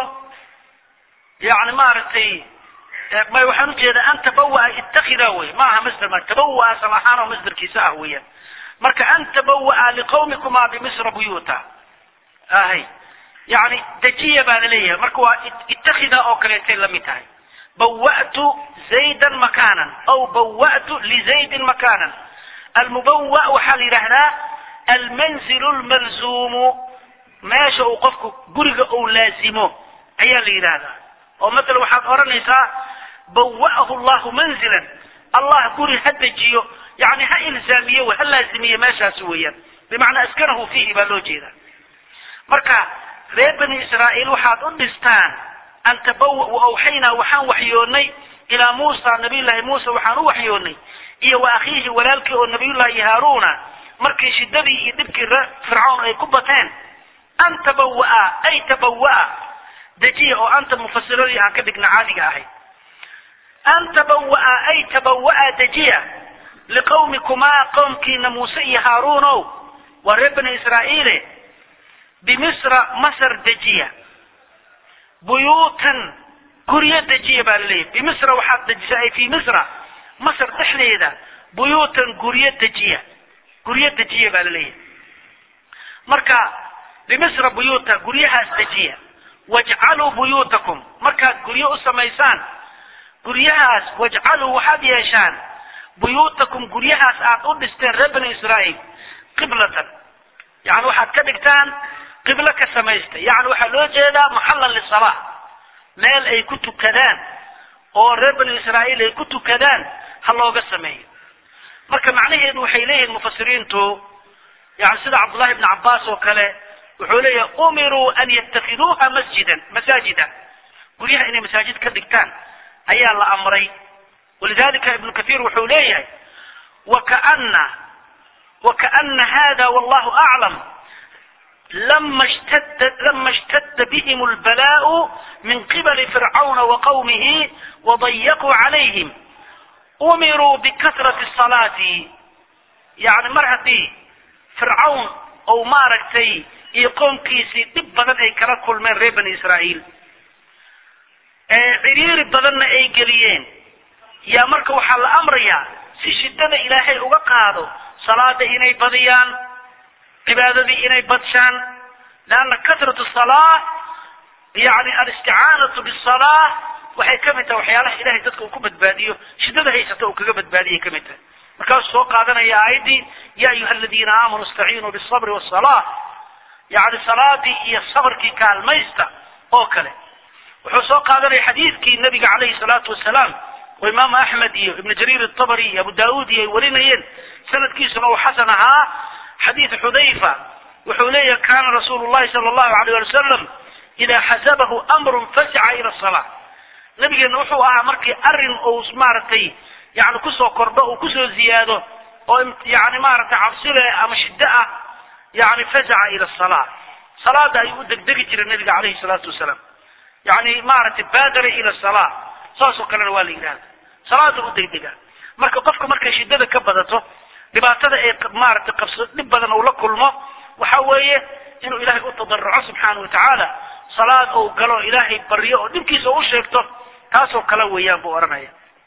yani maaragtay may waxaan ujeedaa an tabawaa itakida wey ma aha masder ma tabawaa asal ahaan oo masderkiisa ah weeyaan marka an tabawaa liqawmikuma bimisra buyuta ahay yani dejiya baa laleeyahay marka waa itakida oo kaleetay lamid tahay bawa'tu zaydan makanan aw bawa'tu lizaydin makanan almubawa waxaa la yidhaahdaa almanzilu lmalzuumu meesha uu qofku guriga uu laazimo ayaa la yidhaahdaa oo matala waxaad odhanaysaa bawa'ahu llahu manzilan allah guri ha dejiyo yani ha ilzaamiye w ha laazimiye meeshaas weeyaan bimacnaa askanahu fiihi baa loo jeeda marka reer bani israa'iil waxaad u dhistaan an tabawa awxaynaa waxaan waxyoonnay ilaa muusa nabiyullaahi muuse waxaan u waxyoonnay iyo wa akhiihi walaalkii oo nabiyullaahi haaruuna markii shidadii iyo dhibkii ree fircawn ay ku bateen an tabawa'a ay tabawa'a dejiya oo anta mufasiradii aan ka dhigna caadiga ahayd an tabawa'a ay tabawa'a dejiya liqawmikumaa qowmkiina muuse iyo haaruunow waa reer bani israa'iile bimisra masar dejiya buyuutan guryo dejiya baa laleeyahy bimisra waxaad dejisa ay fii misra masar dhexdeeda buyuutan guryo dejiya guryo dejiya baa laleeyahay marka bimisra buyuuta guryahaas dejiya wajcaluu buyuutakum markaad guryo u samaysaan guryahaas wajcaluu waxaad yeeshaan buyuutakum guryahaas aad u dhisteen reer bani israa'iil qiblatan yani waxaad ka dhigtaan qiblo ka samaysta yani waxaa loo jeedaa maxallan lisala meel ay ku tukadaan oo reer bani israa'iil ay ku tukadaan ha looga sameeyo marka macnaheedu waxay leeyihiin mufasiriintu yani sida cabdullahi ibni cabbaas oo kale wuxuu leeyahay umiruu an yattakiduuha masjidan masaajida guryaha inay masaajid ka dhigtaan ayaa la amray walidalika ibnu kathiir wuxuu leeyahay wakaana wakaana hada wallahu aclam lama shtad lama ishtadda bihim lbalaa'u min qibali fircauna waqawmihi wadayaquu calayhim umiruu bikasrati salaati yani mar haddii fircawn ou maaragtay iyo qoomkiisii dhib badan ay kala kulmeen reer bani israa'iil ee ciriiri badanna ay geliyeen yaa marka waxaa la amrayaa si shiddada ilaahay uga qaado salaada inay badiyaan cibaadadii inay badshaan leanna kasratu salaa yani alisticaanatu bisalaa waxay ka mid tahay waxyaalaha ilahay dadka uu ku badbaadiyo shiddada haysata uu kaga badbaadiyay ka mid tahay markaasuu soo qaadanaya aayaddii ya ayuha aladiina aamanuu istaciinuu bisabri wasala yani salaadii iyo sabrkii kaalmaysta oo kale wuxuu soo qaadanaya xadiidkii nabiga calayhi salaatu wasalaam oo imaamu axmed iyo ibnu jariir atabari iyo abu daauud iyo ay warinayeen sanadkiisuna uu xasan ahaa xadiid xudayfa wuxuu leeyahay kana rasuulu llahi sala allahu alayh ali wasalam idaa xasabahu amrun fasaca ila salaa nabigeena wuxuu ahaa markii arrin uu maaragtay yani kusoo kordho uu kusoo ziyaado oo yani maaragtay cabsile ama shiddo ah yani fasaca ila salaa salaada ayuu u degdegi jiray nabiga calayhi salaatu wasalaam yani maaragtay baadara ila salaa saasoo kalena waa la yidhahda salaada u degdega marka qofka markay shiddada ka badato dhibaatada ay maaragtay qabso dhib badan uu la kulmo waxa weeye inuu ilaahay u tadaruco subxaana wa tacaala salaad ou galo ilaahay baryo oo dhibkiisa u sheegto taasoo kale weeyaan buu odhanaya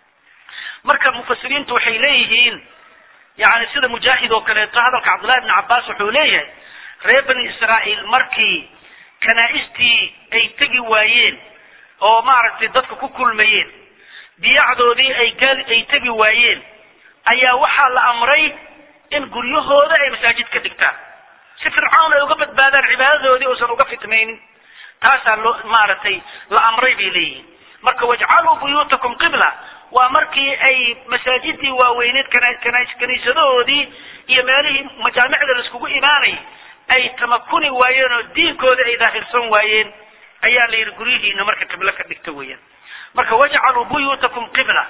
marka mufasiriintu waxay leeyihiin yani sida mujaahid oo kaleeto hadalka cabdullahi ibni cabbaas wuxuu leeyahay reer bani israa'iil markii kanaa-istii ay tegi waayeen oo maaragtay dadka ku kulmayeen biyacdoodii ay gaal ay tegi waayeen ayaa waxaa la amray in guryahooda ay masaajid ka dhigtaan si fircawn ay uga badbaadaan cibaadadoodii uusan uga fitmaynin taasaa loo maaragtay la amray bay leeyihiin marka wajcaluu buyuutakum qibla waa markii ay masaajidii waaweyneed kaniisadahoodii iyo meelihii majaamicda laiskugu imaanay ay tamakuni waayeen oo diinkooda ay daahirsan waayeen ayaa la yidhi guryihiina marka qiblo ka dhigta weeyaan marka wajcaluu buyuutakum qibla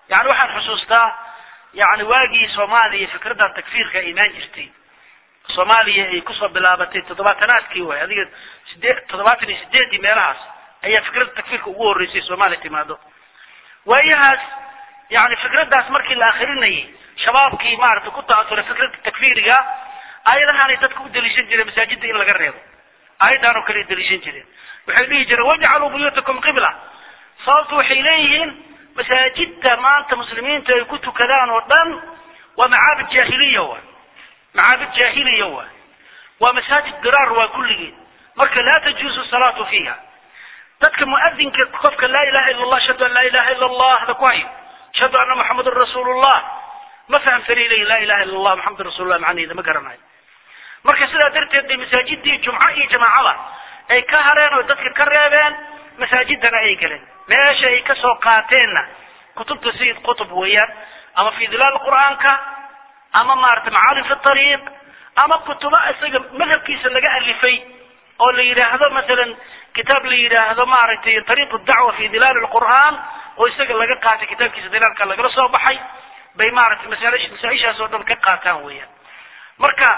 yani waxaan xusuustaa yani waagii soomaaliya fikraddan takfiirka ay imaan jirtay soomaaliya ay kusoo bilaabatay toddobaatanaadkii way adiga sideed toddobaatan iyo sideedii meelahaas ayaa fikradda takfiirka ugu horreysay soomaaliya timaado waayahaas yani fikraddaas markii la akrinayay shabaabkii maaragtay ku ta'asuray fikradda takfiiriga aayadahaanay dadka u daliishan jireen masaajidda in laga reebo aayaddan oo kale ay daliishan jireen waxay dhihi jireen wajcaluu buyuutakum qibla sababtu waxay leeyihiin masaajidda maanta muslimiinta ay ku tukadaan oo dhan waa macaabid jaahiliya waay macaabid jaahiliya waay waa masaajid diraar waa kulligeed marka laa tajuuzu salaatu fiiha dadka muadinka qofka laa ilaha illa allah ashhadu an laa ilaha illa allah hada ku hayo ashhadu anna muxamadun rasuulullah ma fahamsanay leeyihin laa ilaha illa allah muxamadun rasuulullah macnaheeda ma garanayo marka sidaa darteed bay masaajidii jumco iyo jamaacada ay ka hareen oo dadka ka reebeen masaajidana ay galeen meesha ay ka soo qaateenna kutubta sayid qutub weeyaan ama fi dilaal qur'aanka ama maaragtay macaalim fi tariiq ama kutubo isaga madhabkiisa laga alifay oo la yidhaahdo masalan kitaab la yidhaahdo maaragtay tariiq dacwa fi dilaal lqur'aan oo isaga laga qaatay kitaabkiisa dilaalka lagala soo baxay bay maaragtay masaal masaa-ishaas oo dhan ka qaataan weeyaan marka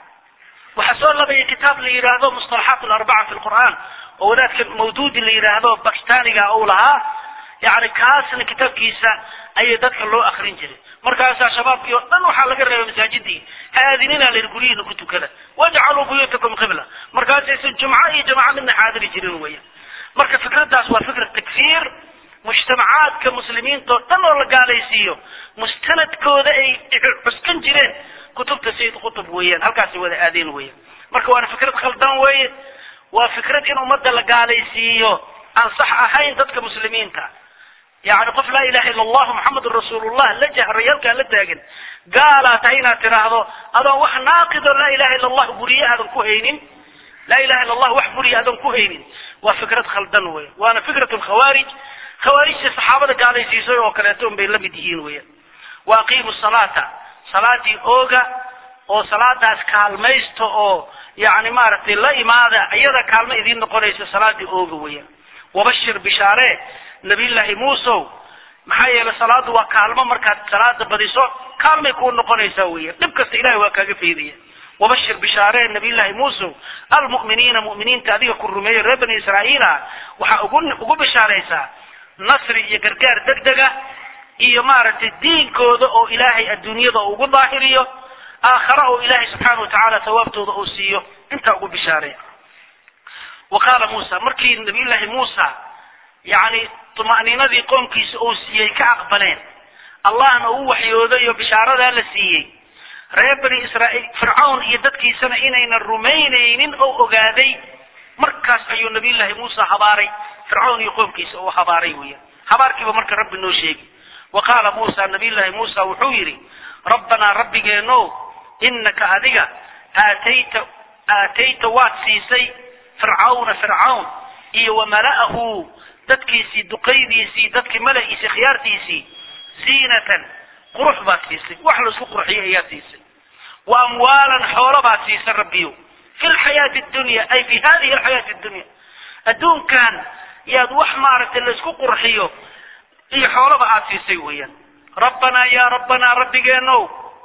waxaa soo labaya kitaab la yidhaahdo mustalaxaat alarbaca fi lqur'aan oo wadaadka mawduudi la yidhaahdo bakistaniga uu lahaa yani kaasna kitaabkiisa ayay dadka loo akrin jiray markaasaa shabaabkii oo dhan waxaa laga reebay masaajidii haadinina la guryihiina ku tukada wajcaluu buyuutakum qibla markaasaysan jumco iyo jamaca midna xaadiri jirin weya marka fikraddaas waa fikra takfiir mujtamacaadka muslimiinta oo dhan oo la gaalaysiiyo mustanadkooda ay cuskan jireen kutubta sayid qutub weeyaan halkaasay wada aadeen weeyaan marka waana fikrad khaldan weeye waa fikrad in ummadda la gaalaysiiyo aan sax ahayn dadka muslimiinta yani qof laa ilaha illa allahu muxamedun rasuulullah la jahray halkaa la taagan gaalaa tahay inaad tidhaahdo adoon wax naaqido laa ilaha illa allah buriye aadan ku haynin laa ilaha illa allah wax buriye aadan ku haynin waa fikrad khaldan wey waana fikrat lkhawaarij khawaarijta saxaabada gaalaysiisay oo kaleeto un bay la mid yihiin weya wa aqiimu salaata salaadii ooga oo salaadaas kaalmaysta oo yani maaragtay la imaada iyada kaalmo idiin noqonaysa salaadii ooga weeyaan wabashir bishaare nabiyullaahi muusow maxaa yeelay salaadu waa kaalmo markaad salaada badiso kaalmay kuu noqonaysaa weeyaan dhib kasta ilahay waa kaaga faydaya wabashir bishaare nabiyullaahi muusow almu'miniina mu'miniinta adiga ku rumeeyey reer bani israa'iila waxaa ugu ugu bishaaraysaa nasri iyo gargaar degdega iyo maaragtay diinkooda oo ilaahay adduunyada ugu daahiriyo aakhara oo ilaahay subxaana wa tacaala sawaabtooda uu siiyo intaa ugu bishaareeya wa qaala muusa markii nabiyullaahi muusa yacni tuma'niinadii qoomkiisa uu siiyey ka aqbaleen allahna uu waxyooday oo bishaaradaa la siiyey reer bani israa'iil fircawn iyo dadkiisana inaynan rumaynaynin oo ogaaday markaas ayuu nabiyullaahi muusa habaaray fircawn iyo qoomkiisa uu habaaray weeyaan habaarkiiba marka rabbi noo sheegi wa qaala muusa nabiyullaahi muusa wuxuu yidhi rabbanaa rabbigeenow innaka adiga aatayta aatayta waad siisay fircawna fircawn iyo wa mala'ahu dadkiisii duqaydiisii dadkii mala'iisii khiyaartiisii ziinatan qurux baad siisay wax laisku qurxiyo ayaa siisay wa amwaalan xoolo baad siisay rabbiyo fi lxayaati dunya ay fi hadihi alxayaati dunya adduunkan yaad wax maaragtay laisku qurxiyo iyo xoolaba aad siisay weeyaan rabbanaa yaa rabbanaa rabbigeenow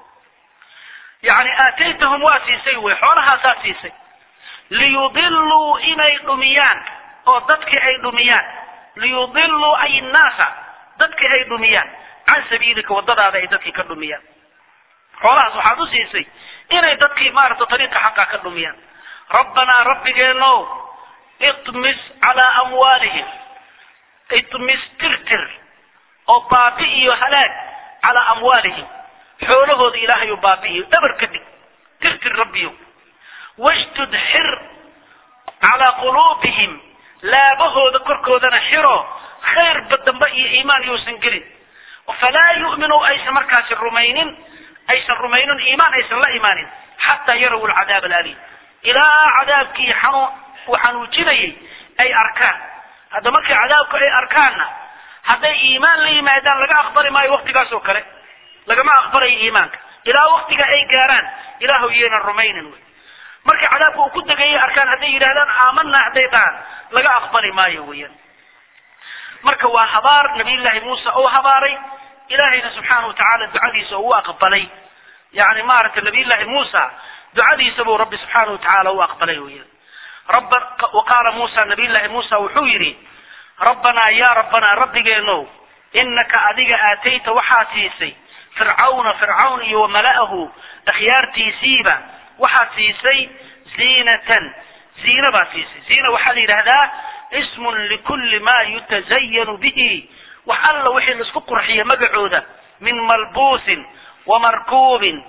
yani aataytahum waa siisay wey xoolahaasaad siisay liyudiluu inay dhumiyaan oo dadkii ay dhumiyaan liyudiluu ay innaasa dadkii ay dhumiyaan can sabiilika waddadaada ay dadkii ka dhumiyaan xoolahaas waxaad u siisay inay dadkii maaragta tariiqa xaqa ka dhumiyaan rabbanaa rabbigeenow itmis calaa amwaalihim itmis tirtir oo baabi iyo halaag calaa amwaalihim xoolahooda ilaahay u baabi'iyo dhabar ka dhig tirtir rabbiyo washdud xir calaa quluubihim laabahooda korkoodana xiro khayrba dambe iyo iimaan yousan gelin falaa yu'minu aysan markaasi rumaynin aysan rumaynin iimaan aysan la imaanin xataa yaraw alcadaab alalim ilaa cadaabkii xanu uu xanuujinayay ay arkaan hadda markay cadaabku ay arkaanna hadday iimaan la yimaadaan laga aqbali maayo waktigaas oo kale lagama aqbalayo iimaanka ilaa waktiga ay gaaraan ilaahu yaynan rumaynin wey markay cadaabka uu ku degayay arkaan hadday yidhahdaan aamanna hadday dhahaan laga aqbali maayo weeyaan marka waa habaar nabiyullaahi muuse oo habaaray ilaahayna subxaana wa tacaala ducadiisa uu aqbalay yani maaragtay nabiyullaahi muusa ducadiisa buu rabbi subxaana wa tacaala u aqbalay weeyaan rabba wa qaala muusa nabiyullaahi muusa wuxuu yidhi rabbanaa yaa rabbanaa rabbigeenow inaka adiga aatayta waxaad siisay fircawna fircawn iyo wamala'ahu akhyaartiisiiba waxaad siisay ziinatan ziina baad siisay ziina waxaa la yidhaahdaa ismun likulli ma yutazayanu bihi wax alla wixii laisku qurxiyo magacooda min malbuusin wamarkuubin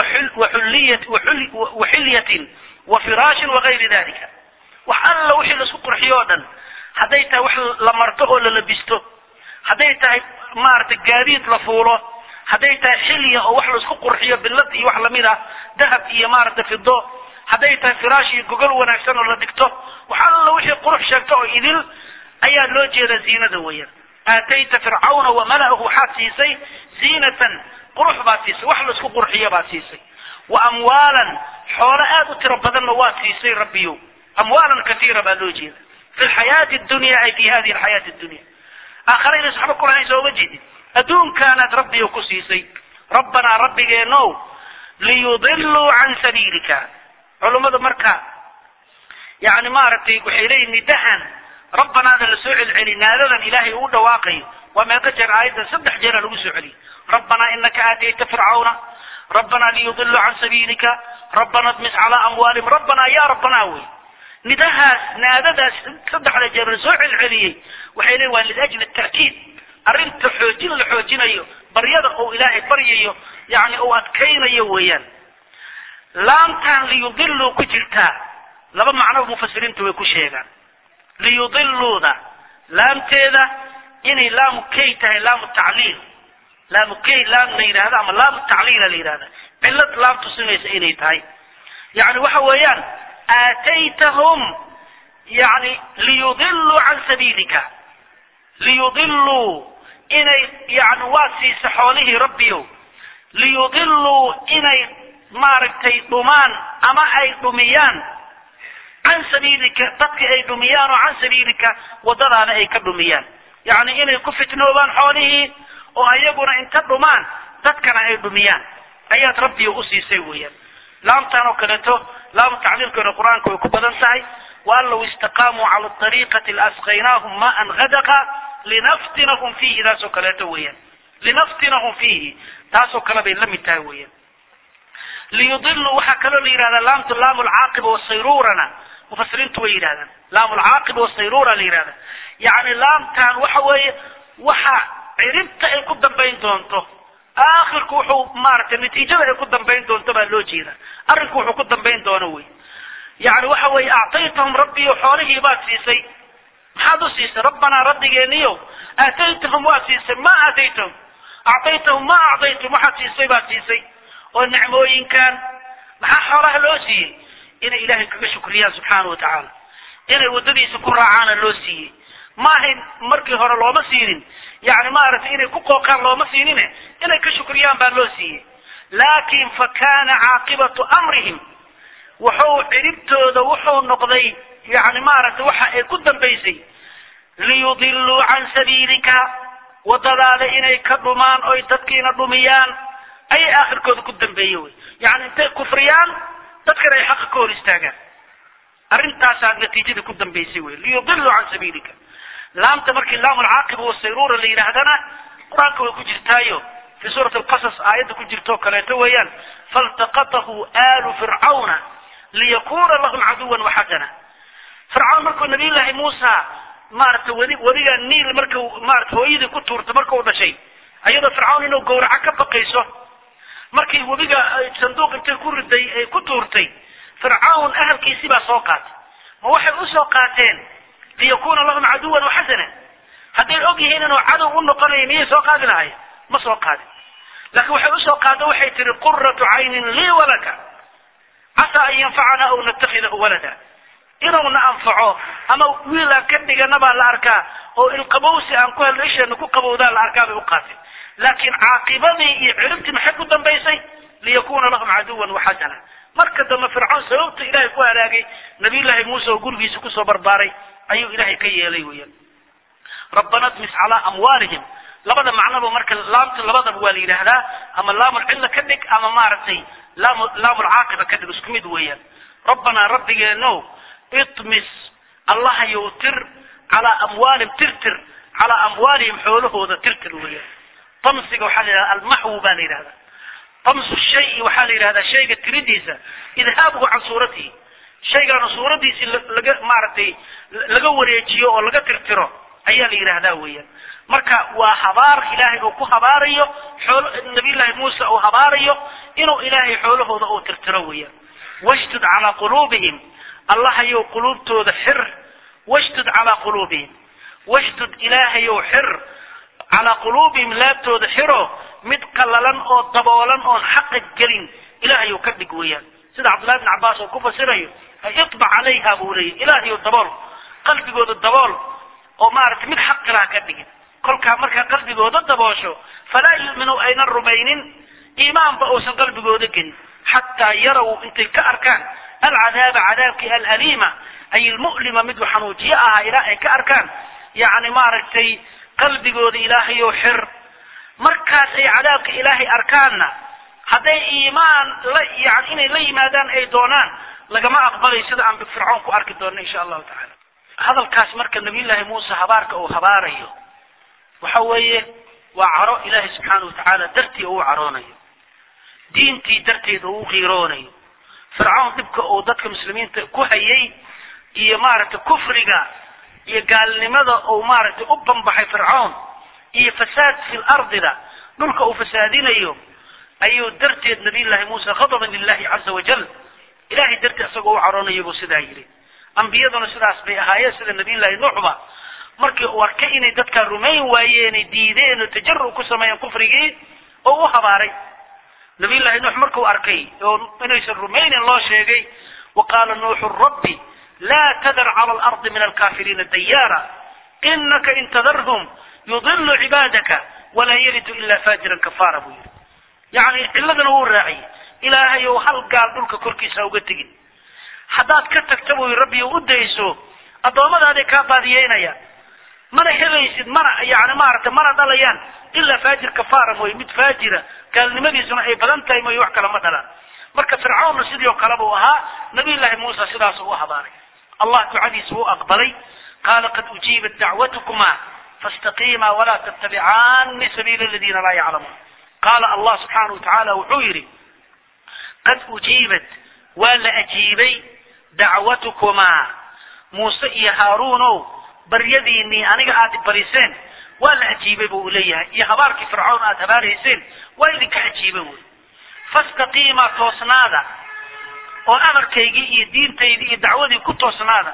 waxilyatin wa firaashin wagayri dalika wax alla wixii laisku qurxiyo o dhan hadday tahay wax la marto oo la labisto hadday tahay maaragtay gaadiid la fuulo hadday tahay xilya oo wax laisku qurxiyo billad iyo wax lamid ah dahab iyo maaragtay fido hadday tahay firaash iyo gogol wanaagsan oo la dhigto wax alla wixii qurux sheegto oo idil ayaa loo jeedaa ziinada weeyaan aatayta fircawna wamala'ahu waxaad siisay ziinatan qurux baad siisay wax laisku qurxiyo baad siisay wa amwaalan xoolo aad u tiro badanna waad siisay rabbiyo amwaalan katiira baa loo jeeda fi lxayaati dunya ay fi hadihi alxayaati dunya aakhare inay saxba kulahayn sooma jeedin adduunkaanaad rabbiyo ku siisay rabbanaa rabbigeenow liyudiluu can sabiilika culummada marka yani maaragtay waxay leeyihin nidahan rabbanaada la soo celceli naadadan ilaahay uu dhawaaqayo waa meeqa jeer aayaddan saddex jeera lagu soo celiyay rabbanaa inaka aatayta fircawna rabbanaa liyudiluu can sabiilika rabbana dmis calaa amwaalihim rabbanaa ya rabbanaa wey nidahaas naadadaas saddexda jeer la soo celceliyey waxay leeyihin waa liajli ta'kiid arrinta xoojin la xoojinayo baryada uu ilaahay baryayo yani uu adkaynayo weeyaan laamtan liyudiluu ku jirtaa laba macnoba mufasiriintu way ku sheegaan liyudiluuda laamteeda inay laamu kay tahay laamu tacliil laamu kay laam la yidhahda ama laamu tacliila la yidhahda cillad laam tusinaysa inay tahay yani waxa weeyaan aataytahum yani liyudiluu can sabiilika liyudiluu inay yani waa siisa xoolihii rabbiyo liyudiluu inay maaragtay dhumaan ama ay dhumiyaan can sabiilika dadka ay dhumiyaan oo can sabiilika waddadaana ay ka dhumiyaan yacni inay ku fitnoobaan xoolihii oo ayaguna inta dhumaan dadkana ay dhumiyaan ayaad rabbiga u siisay weeyaan laamtan oo kaleeto laamu tacliilkeena qur-aanka way ku badan tahay waan law istaqaamuu cala ariiqati laasqaynaahum maan hadaqa linaftinahum fiihi taasoo kaleeto weeyaan linaftinahum fiihi taasoo kale bay la mid tahay weeyaan liyudiluu waxaa kaloo la yidhahdaa laamtu laamu lcaaqiba wasayrurana mufasiriintu way yidhahdaan laamu lcaaqiba wasayrura la yidhahda yacni laamtan waxa weeye waxa ciribta ay ku dambayn doonto aakhirku wuxuu maaragtay natiijada ay ku dambayn doonto baa loo jeeda arrinku wuxuu ku dambayn doono wey yani waxa weeye actaytahum rabbiyo xoolihii baad siisay maxaad u siisay rabbanaa rabbigeeniyo aataytahum waad siisay ma aataytahum actaytahum ma actaytum waxaad siisay baad siisay oo nicmooyinkan maxaa xoolaha loo siiyey inay ilaahay kaga shukriyaan subxaana wa tacaala inay waddadiisa ku raacaana loo siiyey ma ahayn markii hore looma siinin yani maaragtay inay ku qooqaan looma siinine inay ka shukriyaan baa loo siiyey laakin fa kana caaqibatu amrihim wuxuu ciribtooda wuxuu noqday yani maaragtay waxa ay ku dambaysay liyudiluu can sabiilika waddadaada inay ka dhumaan oy dadkiina dhumiyaan ayay aakhirkooda ku dambeeye wey yani intay kufriyaan dadkana ay xaqa ka hor istaagaan arrintaasaa natiijada ku dambaysay wey liyudiluu can sabiilika laamta markii laamu lcaaqiba wasayrura la yidhaahdana qur-aanka way ku jirtaayo fi suurati alqasas aayadda ku jirtoo kaleeto weeyaan faltaqatahu aalu fircawna liyakuna lahum caduwan waxasana fircawn markuu nabiyullaahi muusa maaragtay wadi wadiga niil markau maarata hooyadii ku tuurtay markau dhashay ayadoo fircawn inuu gawraco ka baqayso markii webiga sanduuq intay ku riday ay ku tuurtay fircawn ahalkiisii baa soo qaatay ma waxay usoo qaateen liyakuna lahum caduwan waxasana hadday og yihiin inuu cadow u noqonayo miyay soo qaadi lahayen ma soo qaadin laakiin waxay usoo qaada waxay tihi quratu caynin lii walaka casaa an yanfacana aw natakhidahu walada inuuna anfaco ama wiil aan ka dhigana baa la arkaa oo ilqabowsi aan ku helno isheena ku qabowdaan la arkaa bay u qaateen laakiin caaqibadii iyo ciribtii maxay ku dambaysay liyakuna lahum caduwan waxasana marka dambe fircawn sababta ilaahay ku halaagay nabiyullaahi muuse oo gurigiisa kusoo barbaaray ayuu ilaahay ka yeelay weeyaan rabbana dmis calaa amwaalihim labada macnoba marka laamta labadaba waa la yidhaahdaa ama laamulcilla ka dhig ama maaragtay laam laamulcaaqiba ka dhig isku mid weeyaan rabbanaa rabbigeenow itmis allahayow tir calaa amwaalihim tirtir calaa amwaalihim xoolahooda tirtir weeyaan tamsiga waxaa la yidhahda almaxwu baa la yidhahdaa tamsu shayi waxaa la yidhahdaa shayga tiridiisa idhaabuhu can suuratihi shaygaana suuradiisi laga maaragtay laga wareejiyo oo laga tirtiro ayaa la yidhaahdaa weeyaan marka waa habaar ilaahay uu ku habaarayo xoolo nabiyullaahi muuse uu habaarayo inuu ilaahay xoolahooda uu tirtiro weeyaan washdud calaa quluubihim allahayow quluubtooda xir washdud calaa quluubihim washdud ilaahayow xir calaa quluubihim laabtooda xiro mid qallalan oo daboolan oon xaqa gelin ilaahayow ka dhig weeyaan sida cabdullahi bn cabbaas oo ku fasirayo itbac calayha buu leeyahy ilaahayow dabool qalbigooda dabool oo maaragtay mid xaqilaha ka dhigin kolkaa markaa qalbigooda daboosho falaa yu'minu aynan rumaynin iimaanba uusan qalbigooda gelin xataa yaraw intay ka arkaan alcadaaba cadaabkii alaliima ay ilmu'lima miduu xanuujiye ahaa ilaa ay ka arkaan yacni maaragtay qalbigooda ilaahayow xir markaas ay cadaabka ilaahay arkaanna hadday iimaan la yani inay la yimaadaan ay doonaan lagama aqbalay sida aan fircoon ku arki doonno insha allahu tacala hadalkaas marka nabiyullaahi muuse habaarka uu habaarayo waxa weeye waa caro ilaahay subxaana wa tacaala dartii uu caroonayo diintii darteeda uu qiiroonayo fircoon dhibka uu dadka muslimiinta ku hayay iyo maaragtay kufriga iyo gaalnimada uu maaragtay u banbaxay fircoon iyo fasaad fi lardida dhulka uu fasaadinayo ayuu darteed nabiyullaahi muuse khadaban lilahi caza wajal ilahay dartii isagoo u caroonayo buu sidaa yidhi ambiyaduna sidaas bay ahaayeen sida nabiyullaahi nuuxba markii uu arkay inay dadkaa rumayn waayeenay diideen oo tajaru ku sameeyeen kufrigii oo u habaaray nabiyullaahi nuux markuu arkay oo inaysan rumaynin loo sheegay wa qaala nuuxu rabbi laa tadar cala alardi min alkafiriina dayaara inaka in tadarhum yudilu cibaadaka walaa yalidu ila fajiran kafaara buu yidhi yacni ciladana wuu raaciyey ilaahay ou hal gaal dhulka korkiisa uga tegin haddaad ka tagta buu rabbi u dayso addoommadaadii kaa baadiyeynaya mana helaysid mana yani maaragtay mana dhalayaan ilaa faajir kafaara mooye mid faajira gaalnimadiisuna ay badan tahay mooye wax kale ma dhalaan marka fircawnna sidii oo kale buu ahaa nabiyullaahi muusa sidaas u habaaray allah ducadiisa wuu aqbalay qaala qad ujiibat dacwatukuma faاstaqiima walaa tattabicaani sabiila aladiina laa yaclamuun qaala allah subxaanahu watacaala wuxuu yidhi qad ujiibat waa la ajiibay dacwatukumaa muuse iyo haaruunow baryadiinii aniga aad bariseen waa la ajiibay bu u leeyahay iyo habaarkii fircoon aad habaarayseen waa idinka ajiibay wy fastaqiimaa toosnaada oo amarkaygii iyo diintaydii iyo dacwadii ku toosnaada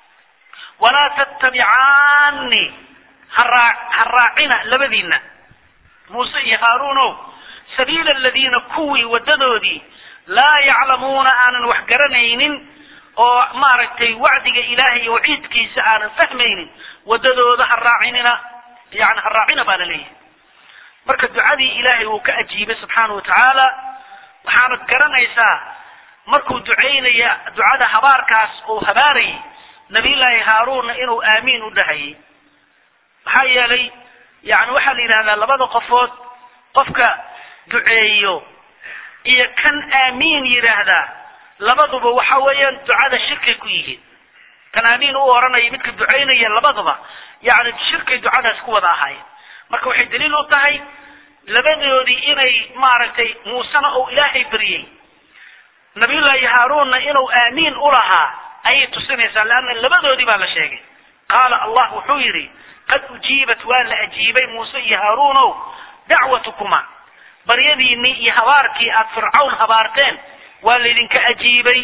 walaa tattabicaani haraa ha raacina labadiina muuse iyo haaruunow sabiila aladiina kuwii wadadoodii laa yaclamuuna aanan wax garanaynin oo maaragtay wacdiga ilaahay iyo waciidkiisa aanan fahmaynin wadadooda ha raacinina yani ha raacina baa la leeyahay marka ducadii ilaahay uu ka ajiibay subxaana wa tacaala waxaanad garanaysaa markuu ducaynaya ducada habaarkaas uu habaarayay nabiyullaahi haaruunna inuu aamiin u dhahayay maxaa yeelay yani waxaa la yidhahdaa labada qofood qofka duceeyo iyo kan aamiin yidhaahdaa labaduba waxa weeyaan ducada shirkay ku yihiin kan aamiin u oranaya midka ducaynaya labaduba yani shirkay ducadaas ku wada ahaayeen marka waxay daliil u tahay labadoodii inay maaragtay muusena uu ilaahay baryey nabiyullaahi haaruunna inuu aamiin u lahaa ayay tusinaysaa leanna labadoodii baa la sheegay qaala allah wuxuu yidhi qad ujiibat waa la ajiibay muuse iyo haaruunow dacwatukuma baryadiinii iyo habaarkii aad fircawn habaarteen waa laydinka ajiibay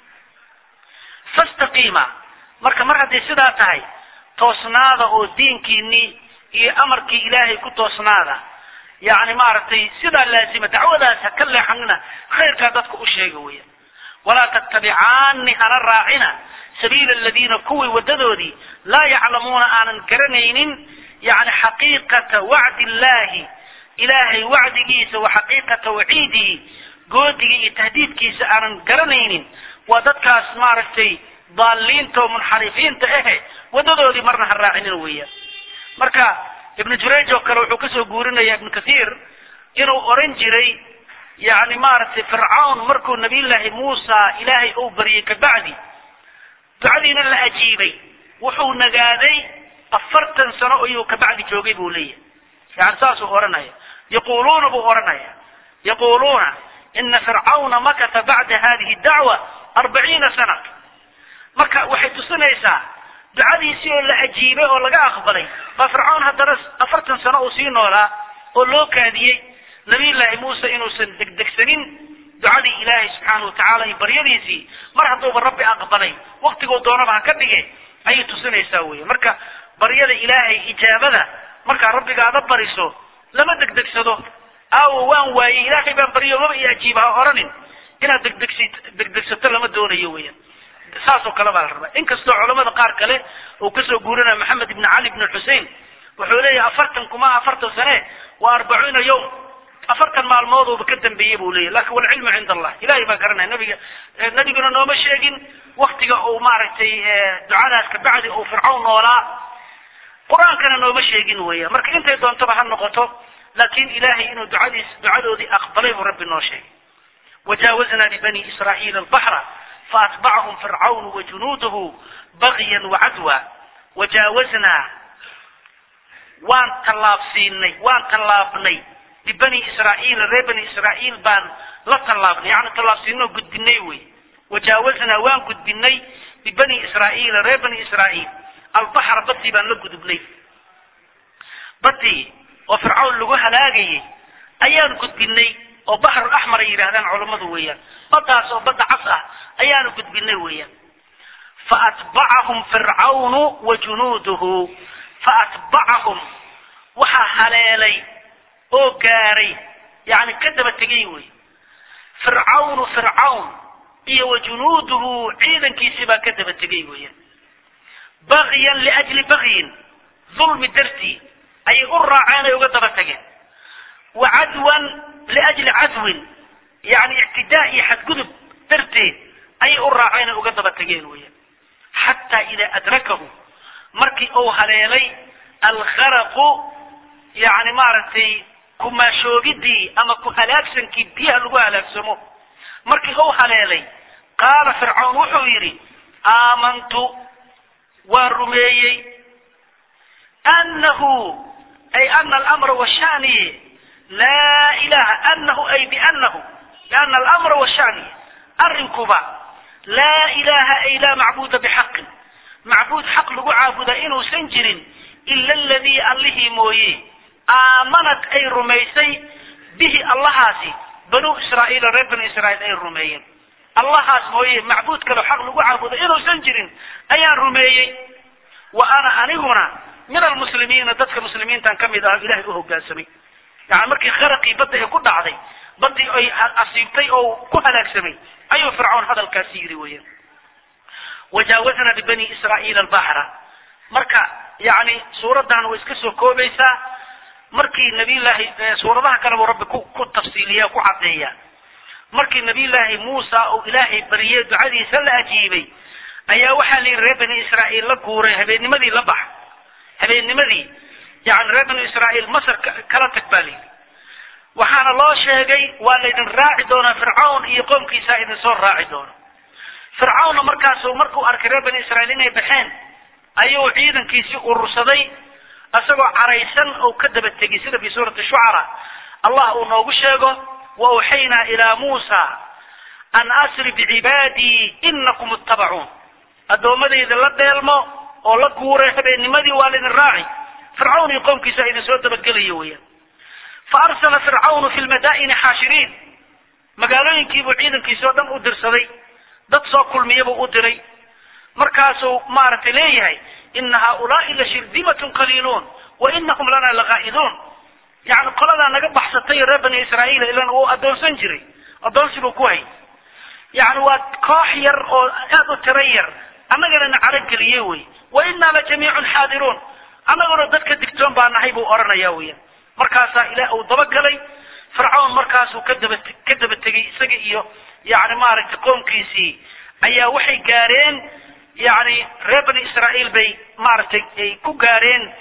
fastaqiima marka mar hadday sidaa tahay toosnaada oo diinkiinii iyo amarkii ilaahay ku toosnaada yacni maaragtay sidaa laazima dacwadaas ha ka leexanina khayrkaa dadka u sheega weya walaa tattabicaani hana raacina sabiila aladiina kuwii wadadoodii laa yaclamuuna aanan garanaynin yani xaqiiqata wacdi illahi ilaahay wacdigiisa wa xaqiiqata waciidihi goodiga iyo tahdiidkiisa aanan garanaynin waa dadkaas maaragtay daaliinta oo munxarifiinta ahe wadadoodii marna ha raacinin weeyaan marka ibnu jurayj oo kale wuxuu kasoo guurinaya ibnu kathiir inuu oran jiray yani maaragtay fircawn markuu nabiyullaahi muusa ilaahay uu baryay kabacdi ducadiina la ajiibay wuxuu nagaaday afartan sano ayuu kabacdi joogay buu leeyahay yani saasuu oranaya yaquluuna buu oranaya yaquluuna ina fircawna makata bacda hadihi dacwa arbaciina sana marka waxay tusinaysaa ducadiisii oo la ajiibay oo laga aqbalay baa fircawn haddana afartan sano uu sii noolaa oo loo kaadiyey nabiyullaahi muuse inuusan degdegsanin ducadii ilaahay subxaana watacaala iyo baryadiisii mar hadduuba rabbi aqbalay waktiguu doonaba ha ka dhige ayay tusinaysaa wey marka baryada ilaahay ijaabada markaa rabbigaada bariso lama degdegsado aawo waan waayey ilaahay baan baryo maba i ajiiba ha oranin inaad degdegsi degdegsato lama doonayo weyan saasoo kale baa la rabaa inkastoo culamada qaar kale uu kasoo guurinaya maxamed ibn cali ibn xusein wuxuu leeyahay afartan kuma afartan sane waa arbacuuna yawm afartan maalmooduba ka dambeeyey buu leeyahy lakin walcilmu cinda allah ilahay baa garanaya nabiga nabiguna nooma sheegin waktiga uu maaragtay ducadaas kabacdi uu fircawn noolaa qur-aankana nooma sheegin weya marka intay doontaba ha noqoto laakin ilahay inuu ducadiis ducadoodii aqbalay buu rabbi noo sheegay wajaawaznaa libani israa'iila albaxra faatbacahum fircawn wajunuuduhu bagyan wacadwa wajaawaznaa waan tallaabsiinay waan tallaabnay libani israa'iila reer bani israa'iil baan la tallaabnay yani tallaabsiinoo gudbinay wey wajaawaznaa waan gudbinay libani israa'iila reer bani israa'iil albaxra badii baan la gudubnay badii oo fircawn lagu halaagayay ayaan gudbinay oo baxrul axmar ay yidhahdaan culammadu weeyaan baddaas oo badda cas ah ayaanu gudbinay weeyaan faatbacahum fircawnu wa junuuduhu faatbacahum waxaa haleelay oo gaaray yani ka daba tegay wey fircawnu fircawn iyo wa junuuduhu ciidankiisii baa ka daba tegay weeyaan bagyan liajli bagyin dulmi dartii ayay u raaceen ay uga daba tageen wa cadwan liajli cadwin yani ictidaa iyo xadgudub darteed ayay u raaceen ay uga daba tageen weeyaan xataa idaa adrakahu markii uu haleelay alkharaqu yani maaragtay kumaashoogidii ama ku halaagsankii biyaha lagu halaagsamo markii uu haleelay qaala fircawn wuxuu yidhi aamantu waan rumeeyey anahu ay ana alamra washaniye laa ilaha anahu ay bianahu biana alamra washaniye arrinkuba laa ilaha ay laa macbuda bixaqin macbuud xaq lagu caabudaa inuusan jirin ila aladii allihii mooye aamanat ay rumaysay bihi allahaasi banuu israa'iila reer bani israa'iil ay rumeeyeen allahaas mooye macbuud kale xaq lagu caabudo inuusan jirin ayaan rumeeyey wa ana aniguna min almuslimiina dadka muslimiintan ka mid ah ilahay u hogaansamay yani markii kharaqii badda ay ku dhacday baddii ay asiibtay oo ku halaagsamay ayuu fircawn hadalkaasi yidhi weeyaan wajaawaznaa bibani israa'iila albaxra marka yani suuraddan way iska soo koobaysaa markii nabiyllaahi suuradaha kale buu rabbi ku ku tafsiiliya ku caddeeya markii nabiyullaahi muusa uu ilaahay bariyey ducadiisa la ajiibay ayaa waxaa la yidhi reer bani israa'iil la guuray habeennimadii la bax habeennimadii yani reer bani israa'iil masar kala tag baa la yidhi waxaana loo sheegay waa laydin raaci doonaa fircawn iyo qoomkiisa idin soo raaci doono fircawnna markaasu markuu arkay reer bani israa'iil inay baxeen ayuu ciidankiisii urursaday isagoo caraysan oo ka daba tegay sida fi suurati shucara allah uu noogu sheego wa awxaynaa ilaa muusa an asri bicibaadii inakum ittabacuun addoommadayda la dheelmo oo la guuray habeennimadii waa laydin raaci fircawn iyo qoomkiisa idin soo dabagelayo weeyaan fa arsala fircawnu fi lmadaa'ini xaashiriin magaalooyinkiibuu ciidankiisi oo dhan u dirsaday dad soo kulmiyabuu u diray markaasuu maaragtay leeyahay ina haaulaai la shirdimatun qaliiluun wa inahum lana laqaa'iduun yani qoladaa naga baxsatay reer bani israa'iil ilan uu addoonsan jiray addoonsi buu ku hay yani waa koox yar oo aad u tiro yar annagana na carageliyey wey wa inaa la jamiicun xaadiruun annaguna dadka digtoon baa nahay buu odhanaya weyan markaasaa ilaah uu dabagalay fircawn markaasuu ka daba ka daba tegay isaga iyo yani maaragtay qoomkiisii ayaa waxay gaareen yani reer bani israa'iil bay maaragtay ay ku gaareen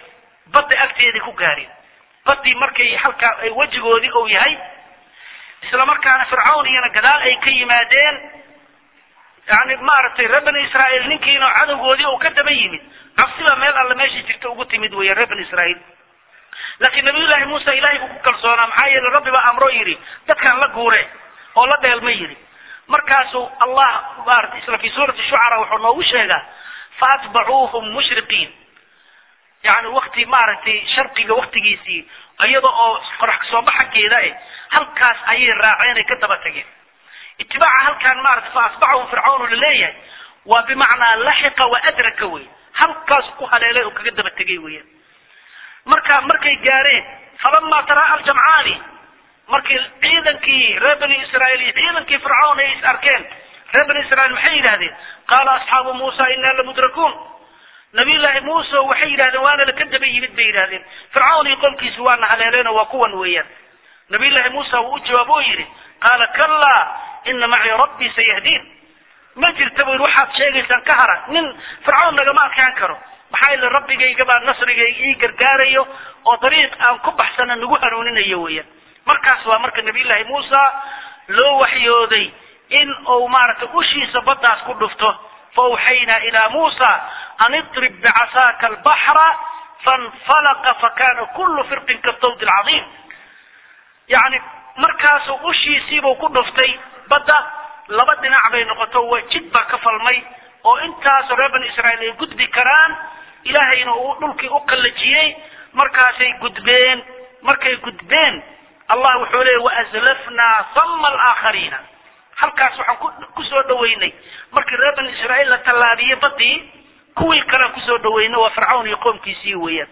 badda agteeday ku gaareen baddii markay halkaa ay wejigoodii uu yahay isla markaana fircawn iyana gadaal ay ka yimaadeen yani maaragtay reer bani israa'iil ninkiina cadowgoodii uu ka daba yimid cabsiba meel alle meesha jirta ugu timid weya reer bani israa'iil laakiin nabiyullaahi muuse ilaahay buu ku kalsoonaa maxaa yeele rabbi baa amro yidhi dadkan la guure oo la dheelma yidhi markaasuu allah maarata isla fi suurati shucara wuxuu noogu sheegaa faatbacuuhum mushriqiin yani wakti maaragtay sharqiga waktigiisii iyada oo qorax kasoo baxankeeda eh halkaas ayay raaceen ay ka daba tageen itibaaca halkaan maarata fa asbacahum fircawn laleeyahay waa bimacnaa laxiqa wa adraka wey halkaas ku haleelay oo kaga daba tegay weeyaan marka markay gaareen falama taraa aljamcaani markii ciidankii reer bani israa'iil iyo ciidankii fircawn ay is arkeen reer bani israiil maxay yidhahdeen qaala asxaabu muusa inaa lamudrakuun nabiyullaahi muuse waxay yidhahdeen waana laka daba yimid bay yidhahdeen fircawn iyo qolkiisi waana haleeleenoo waa kuwan weeyaan nabiyullaahi muuse wuu u jawaab oo yidhi qaala kallaa ina macii rabbii sayahdiin ma jirta bu yidhi waxaad sheegaysaan ka hara nin fircawn nagama adkaan karo maxaa yeele rabbigayga baa nasrigayga ii gargaarayo oo dariiq aan ku baxsana nagu hanuuninayo weeyaan markaas waa marka nabiyullaahi muusa loo waxyooday in uu maaragtay ushiisa baddaas ku dhufto faawxaynaa ilaa muusa an idrib bicasaaka albaxra fainfalaqa fakana kullu firqin katawdi alcadiim yacni markaasuu ushiisiibuu ku dhuftay badda laba dhinac bay noqoto waa jid baa ka falmay oo intaasoo reer bani israa'iil ay gudbi karaan ilaahayna uu dhulkii u qallajiyey markaasay gudbeen markay gudbeen allah wuxuu leeyay waazlafnaa sama alaakhariina halkaas waxaan ku kusoo dhaweynay markii reer bani israa'iil la tallaabiyey badii kuwii kalean kusoo dhaweynay waa fircawn iyo qoomkiisii weeyaan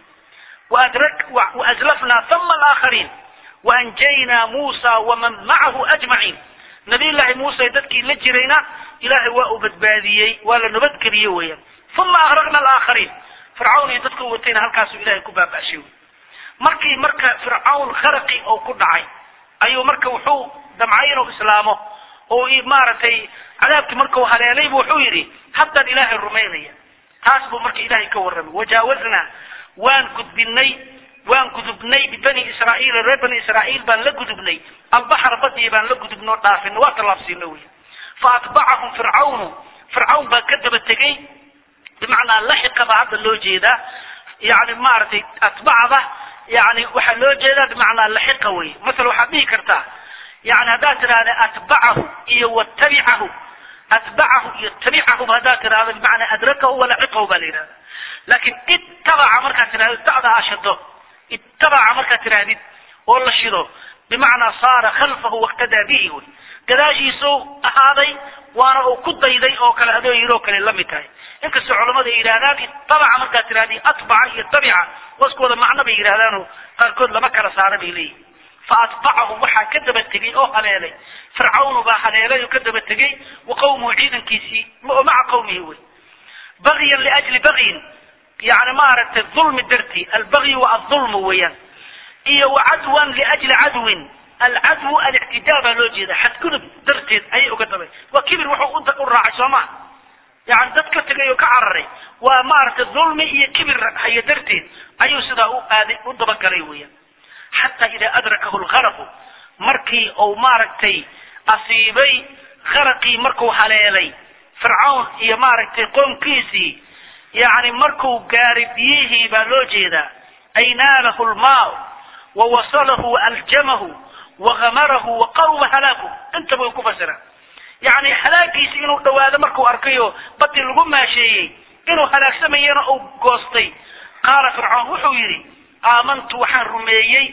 waazlafnaa sama alaakhariin waanjaynaa muusa waman macahu ajmaciin nabiyullaahi muuse dadkii la jirayna ilaahay waa uu badbaadiyey waa la nabadgeliyey weeyaan uma agraqna alaakhariin fircawn iyo dadku watayna halkaasuu ilahay ku baaba'shay markii marka fircawn kharaqi oo ku dhacay ayuu marka wuxuu damcay inuu islaamo oo maaragtay cadaabkii markuu haleelaybu wuxuu yidhi haddaan ilaahay rumaynaya taas buu marka ilaahay ka warramay wajaawaznaa waan gudbinay waan gudubnay bibani israa'iil reer bani israa'iil baan la gudubnay albaxra badii baan la gudubnoo dhaafino waa tallaabsiino wey fa atbacahum fircawnu fircawn baa ka daba tegey bimacnaa laxiqa baa hadda loo jeedaa yani maaragtay atbacda yani waxaa loo jeedaa bimacnaa laxiqa wey masala waxaad dhihi kartaa yani haddaad tidhahda atbacahu iyo watabicahu atbacahu iyo tabicahu haddaad tidhahdo bimacnaa adrakahu walaxiqahu baa la yidhahda laakin ittabaca markaad tidhahdo da'da ashado ittabaca markaad tidhahdid oo la shido bimacnaa saara khalfahu waqtadaa bihi wey gadaashiisuu ahaaday waana uu ku dayday oo kale adoo yidhi oo kale la mid tahay inkastoo culamada ay yidhahdaan ittabaca markaad tidhahdi atbaca iyo tabica waskooda macno bay yidhahdaanoo qaarkood lama kala saara bay leeyihin fa atbacahum waxaa ka daba tegey oo haleelay fircawnu baa haleelay oo ka daba tegey wa qawmuhu ciidankiisii oo maca qawmihi wey bagyan liajli bagyin yani maaragtay dulmi dartii albagyu waa adulmu weeyaan iyo wa cadwan liajli cadwin alcadwu alictidaa baa loo jeeda xadgudub darteed ayay uga dabay waa kibir wuxuu u raacay soo maa yani dad ka tegay oo ka cararay waa maaragtay dulmi iyo kibir hayo darteed ayuu sidaa u aaday u dabagalay weeyaan xataa idaa adrakahu lgaraqu markii uu maaragtay asiibay garaqii markuu haleelay fircawn iyo maaragtay qoomkiisii yani markuu gaaray biyihii baa loo jeedaa ay naalahu lmaa wawasalahu waaljamahu wagamarahu waqawma halaaku intaba way ku fasiraan yani halaagiisi inuu dhawaado markuu arkayo badii lagu maasheeyey inuu halaagsamayana uu goostay qaala fircawn wuxuu yidhi aamantu waxaan rumeeyey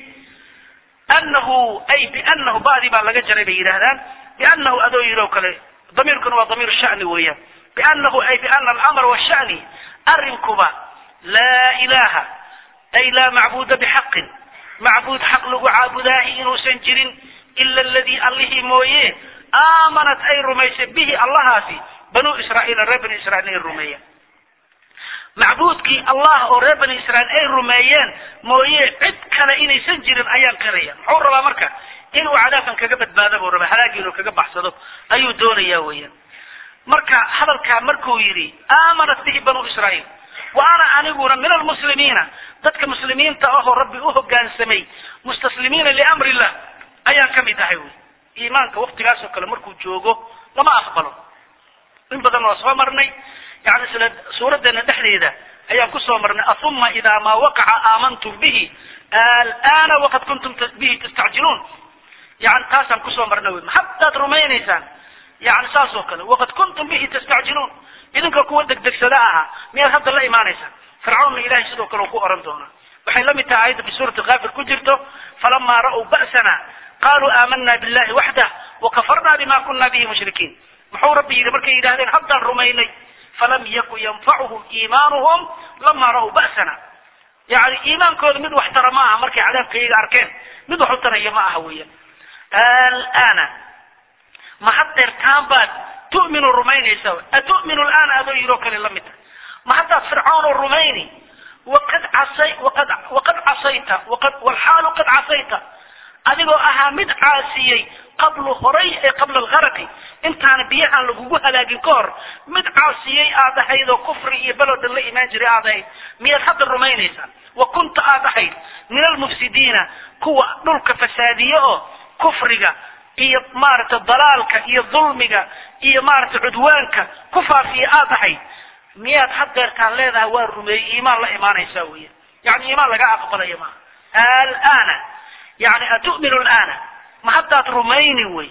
anahu ay bianahu ba'dii baa laga jaray bay yidhaahdaan bianahu adoo yidhi oo kale damiirkuna waa damiir shani weeyaan bianahu ay biana alamr washani arrinkuba laa ilaha ay laa macbuuda bixaqin macbuud xaq lagu caabudaahi inuusan jirin ila aladii allihii mooye aamanat ay rumaysay bihi allahaasi banuu israa'iil reer bani israiil ay rumeeyeen macbuudkii allah oo reer bani israiil ay rumeeyeen mooye cid kale inaysan jirin ayaan qiraya muxuu rabaa marka inuu cadaabkan kaga badbaado buu rabaa halaagii inuu kaga baxsado ayuu doonayaa weeyaan marka hadalkaa markuu yidhi aamanat bihi banuu israiil wa ana aniguna min almuslimiina dadka muslimiinta ahoo rabbi u hoggaansamay mustaslimiina liamri illah ayaan ka mid ahay wy iimaanka waktigaas oo kale markuu joogo lama aqbalo in badan waa soo marnay yani isla suuraddeena dhexdeeda ayaan kusoo marnay ahuma idaa maa waqaca aamantum bihi alana waqad kuntum bihi tastacjiluun yani taasaan kusoo marnay wy maxadaad rumaynaysaan yani saas oo kale waqad kuntum bihi tastacjiluun idinka kuwa degdegsada ahaa miyaad hadda la imaanaysaan fircawnna ilahay sidoo kale uu ku oran doonaa waxay la mid tahay aayadda fi suurati kaafir ku jirto falamaa ra'w ba'sana qaluu aamana billahi waxdah wakafarna bima kuna bihi mushrikiin muxuu rabbi yidhi markay yidhahdeen haddaan rumaynay falam yakun yanfacuhum iimaanuhum lama ra'w ba'sana yani iimaankooda mid wax tara ma aha markay cadaabkayga arkeen mid wax u taraya ma aha weeyaan alana ma haddeertaan baad tu'minu rumaynaysa atu'minu alana adoo yidhoo kale la mid tahay ma haddaad fircawn rumayni waqad casay waqad waqad casayta waqad walxaalu qad casayta adigoo ahaa mid caasiyey qablu horay ee qabla algaraqi intaana biyahan lagugu halaagin ka hor mid caasiyey aad ahayd oo kufri iyo belodan la imaan jiray aad ahayd miyaad hadda rumaynaysaa wa kunta aad ahayd min almufsidiina kuwa dhulka fasaadiye oo kufriga iyo maaragtay dalaalka iyo dulmiga iyo maaragtay cudwaanka ku faafiya aad ahayd miyaad haddeertaan leedahay waa rumeeyey iimaan la imaanaysaa weya yani iimaan laga aqbalaya maaha alana yani atu'minu alana ma haddaad rumayni wey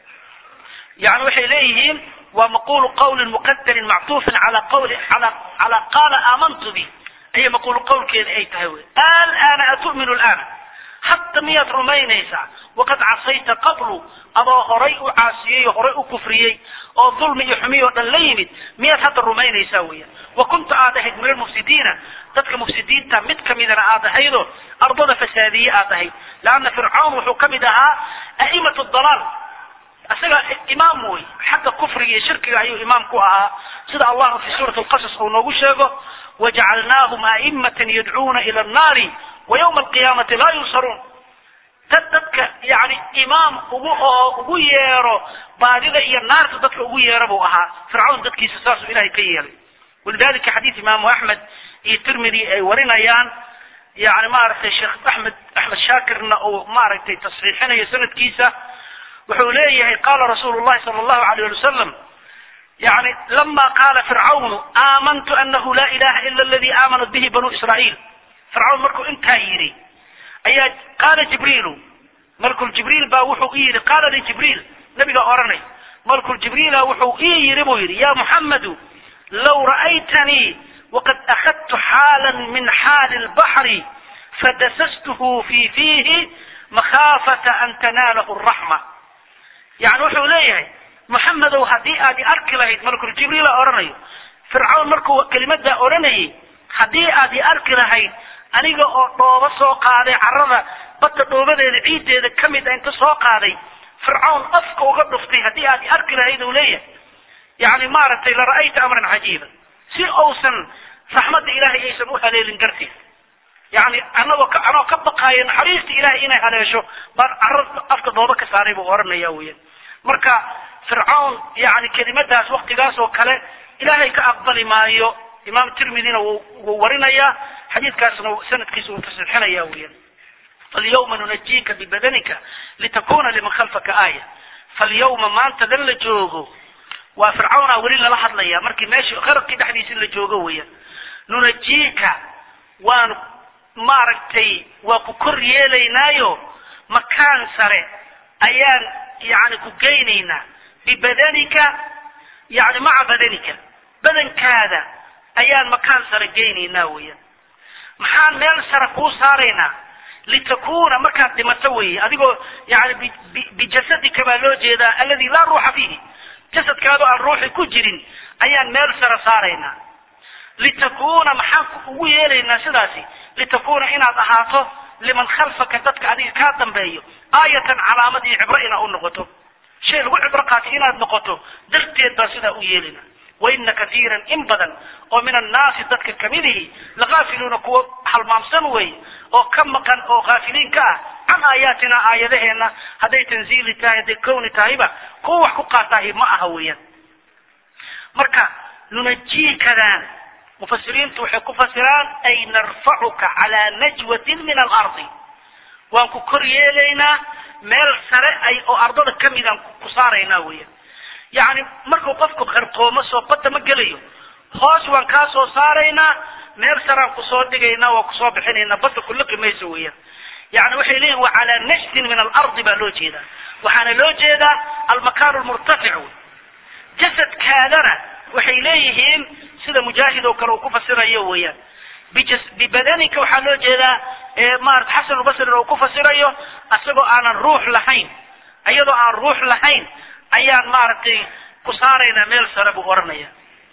yani waxay leeyihiin waa maqulu qawlin muqadarin mactuufin ala qawli ala ala qaala aamantu bi ayay maqulu qawlkeeda ay tahay wey alana atu'minu alana hadda miyaad rumaynaysaa waqad casayta qablu adoo horay u caasiyey oo horay u kufriyey oo dulmi iyo xumi oo dhan la yimid miyaad hadda rumaynaysaa weya wa kunta aad ahayd min almufsidiina dadka mufsidiinta mid kamidana aad ahaydoo ardada fasaadiye aad ahayd leanna fircawn wuxuu ka mid ahaa a'imat dalaal isaga imaam wey xagga kufriga iyo shirkiga ayuu imaam ku ahaa sida allahu fi suurati alqasas uu noogu sheego wajacalnaahum a'imatan yadcuuna ila annaari wa yawma alqiyaamati laa yunsaruun dad dadka yani imaam ugu oo ugu yeero baadida iyo naarta dadka ugu yeero buu ahaa fircawn dadkiisa saasuu ilahay ka yeelay walidalika xadiis imaamu axmed iyo tirmidi ay warinayaan yani maaragtay sheekh axmed axmed shaakirna uu maaragtay tasxiixinayo sanadkiisa wuxuu leeyahay qaala rasuulu llahi sala allahu alayh ali wasalam yani lama qaala fircawnu aamantu anahu la ilaha ila aladi aamanat bihi banu israa'iil fircawn markuu intaa yidhi ayaa qaala jibriilu malkul jibriil baa wuxuu i yidhi qaala li jibriil nabiga oranay malkul jibriila wuxuu ii yidhi buu yidhi ya muxammadu law ra'aytanii waqad akhadtu xaalan min xaali lbaxri fadasastuhu fi fiihi makhaafata an tanaalahu raxma yani wuxuu leeyahay muxamedow haddii aad i arki lahayd malkul jibriila oranayo fircawn markuu kelimadaa odhanayay haddii aad i arki lahayd aniga oo dhoobo soo qaaday carrada badda dhoobadeeda ciiddeeda ka mid a inta soo qaaday fircawn afka uga dhuftay haddii aad i arki lahayd uu leeyahay yani maaragtay la ra'ayta amran cajiiba si uusan raxmadda ilaahay aysan u haleelin darteed yani anagoo ka anoo ka baqaayo naxariista ilahay inay haleesho baan carra afka dhoobo ka saaray buu oranaya weyan marka fircawn yani kelimadaas waktigaas oo kale ilaahay ka aqbali maayo imaam tirmidina wuu warinayaa xadiidkaasna sanadkiisa wuu tasixinaya weyan falyawma nunajika bibadanika litakuna liman khalfaka aaya falyawma maanta dan la joogo waa fircawnaa weli lala hadlaya markii meesha qarabkii dhexdiisa la joogo weyan nunajika waanu maaragtay waa ku kor yeelaynaayo makaan sare ayaan yani ku geynaynaa bibadanika yani maca badanika badankaada ayaan makaan sare geynaynaa weyan maxaan meel sare kuu saaraynaa litakuna markaad dhimato weye adigoo yani bijasadika baa loo jeedaa aladi laa ruuxa fiihi jasadkaadoo aan ruuxi ku jirin ayaan meel sare saaraynaa litakuna maxaan ugu yeelaynaa sidaasi litakuna inaad ahaato liman khalfaka dadka adiga kaa dambeeyo aayatan calaamad iyo cibro inaad u noqoto shay lagu cibro qaatay inaad noqoto darteed baa sidaa u yeelina waina katiiran in badan oo min annaasi dadka kamidihi lakaafiluuna kuwa halmaamsan wey oo ka maqan oo kaafiliin ka ah can aayaatina aayadaheena hadday tanziili tahay hadday kowni tahayba kuwa wax ku qaataahi ma aha weeyaan marka nunajiikadaan mufasiriintu waxay ku fasiraan ay narfacuka calaa najwatin min alardi waan ku kor yeelaynaa meel sare ay oo ardada kamidaan ku saaraynaa weya yacni markuu qofku qarqoomo soo badda ma gelayo hoos waan kaa soo saaraynaa meel saraan kusoo dhigaynaa waa kusoo bixinaynaa badda kuliqi mayso weeyaan yani waxay leeyihin wa calaa najtin min alardi baa loo jeedaa waxaana loo jeedaa almakaan lmurtafic wey jasadkaadana waxay leeyihiin sida mujaahid oo kale uu ku fasirayo weeyaan bibadanika waxaa loo jeedaa maarata xasan lbasri uu ku fasirayo isagoo aanan ruux lahayn iyadoo aan ruux lahayn ayaan maaragtay ku saaraynaa meel sare buu oranaya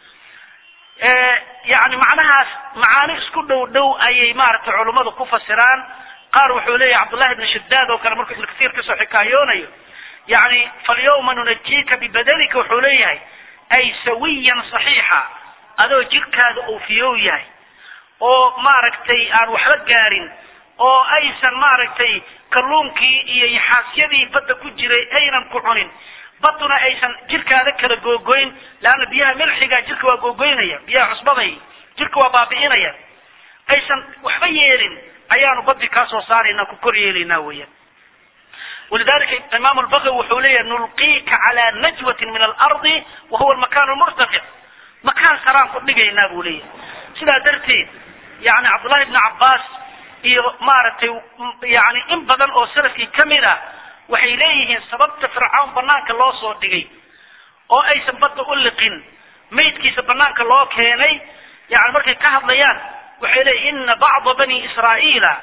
yani macnahaas macaani isku dhow dhow ayay maaragtay culummadu ku fasiraan qaar wuxuu leeyahay cabdullahi ibn shadaad oo kale markuu ibnu kasiir kasoo xikaayoonayo yani falyawma nunajiika bibadanika wuxuu leeyahay ay sawiyan saxiixa adoo jirkaada uu fiyow yahay oo maaragtay aan waxba gaarin oo aysan maaragtay kalluunkii iyo yaxaasyadii badda ku jiray aynan ku cunin baduna aysan jirkaada kala googoyn leanna biyaha milxiga jirka waa googoynaya biyaha cusbaday jirka waa baabi'inaya aysan waxba yeelin ayaanu badii kaa soo saaraynaa ku kor yeelaynaa weeyaan walidalika imaam albagawi wuxuu leeyahay nulqiika calaa najwatin min alardi wa huwa almakan lmurtafic makaan saraan ku dhigaynaa buu leeyahay sidaa darteed yani cabdullahi ibni cabbaas iyo maaragtay yani in badan oo salafkii kamid ah waxay leeyihiin sababta fircawn banaanka loo soo dhigay oo aysan badda u liqin maydkiisa banaanka loo keenay yani markay ka hadlayaan waxay leeyihin ina bacda bani israa'iila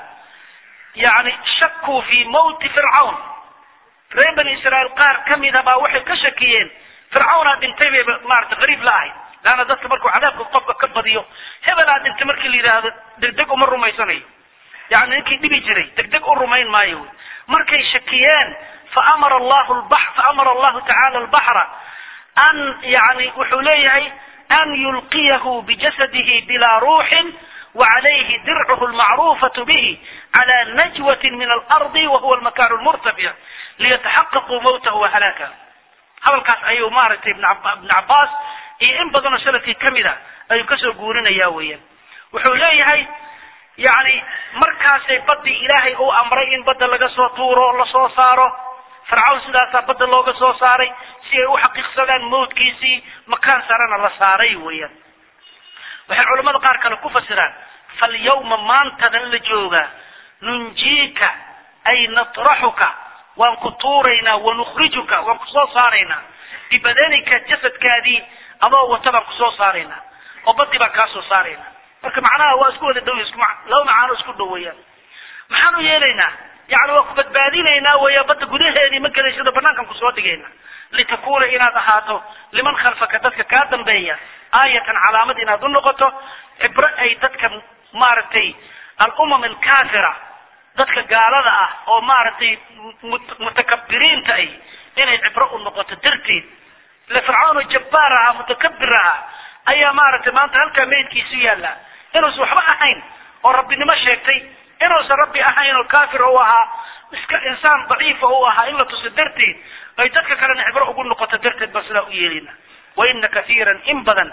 yani shakuu fi mawti fircawn reer bani israa'iil qaar kamida baa waxay ka shakiyeen fircawnaa dhintay bay maarata qariib la ahayd laanna dadka markuu cadaabka qofka ka badiyo hebelaa dhintay markii la yidhaahdo degdeg uma rumaysanayo yani ninkii dhibi jiray degdeg u rumayn maayo wy markay shakiyeen faamara allahu lbax faamara allahu tacala albaxra an yani wuxuu leeyahay an yulqiyahu bijasadihi bilaa ruuxin وعليه درعه المعروفة به على نجوة من الأرض وهو المكان المرتفع ليتحققوا موته وهلاكه hadalkaas ayuu maaragtay ibn cabaas iyo in badanoo salafkii kamida ayuu kasoo guurinaya weeyaan wuxuu leeyahay yani markaasay badii ilaahay uu amray in badda laga soo tuuro lasoo saaro fircawn sidaasaa badda looga soo saaray si ay u xaqiiqsadaan mawdkiisii makaan sarena la saaray weeyaan waxay culamada qaar kale ku fasiraan falyawma maantadan la joogaa nunjiika ay natraxuka waan ku tuuraynaa wanukhrijuka waan kusoo saaraynaa bibadanika jasadkaadii adoo wata baan kusoo saaraynaa oo badii baan kaa soo saaraynaa marka macnaha waa isku wada dhow isku laba macaano isku dhow weeyaan maxaan u yeelaynaa yani waa ku badbaadinaynaa weya badda gudaheedii ma gelaysada banaankan kusoo dhigayna litakuuna inaad ahaato liman khalfaka dadka kaa dambeeya aayatan calaamad inaad u noqoto cibro ay dadka maaragtay alumam alkafira dadka gaalada ah oo maaragtay mutakabiriinta ay inay cibro u noqoto darteed ile fircawn jabbaar ahaa mutakabir ahaa ayaa maaragtay maanta halkaa meydkiisu yaalla inuusan waxba ahayn oo rabbinimo sheegtay inuusan rabbi ahayn oo kafir u ahaa iska insaan daciifa u ahaa in la tuso darteed ay dadka kalena cibro ugu noqoto darteed baan sidaa u yeelina waina kaiiran in badan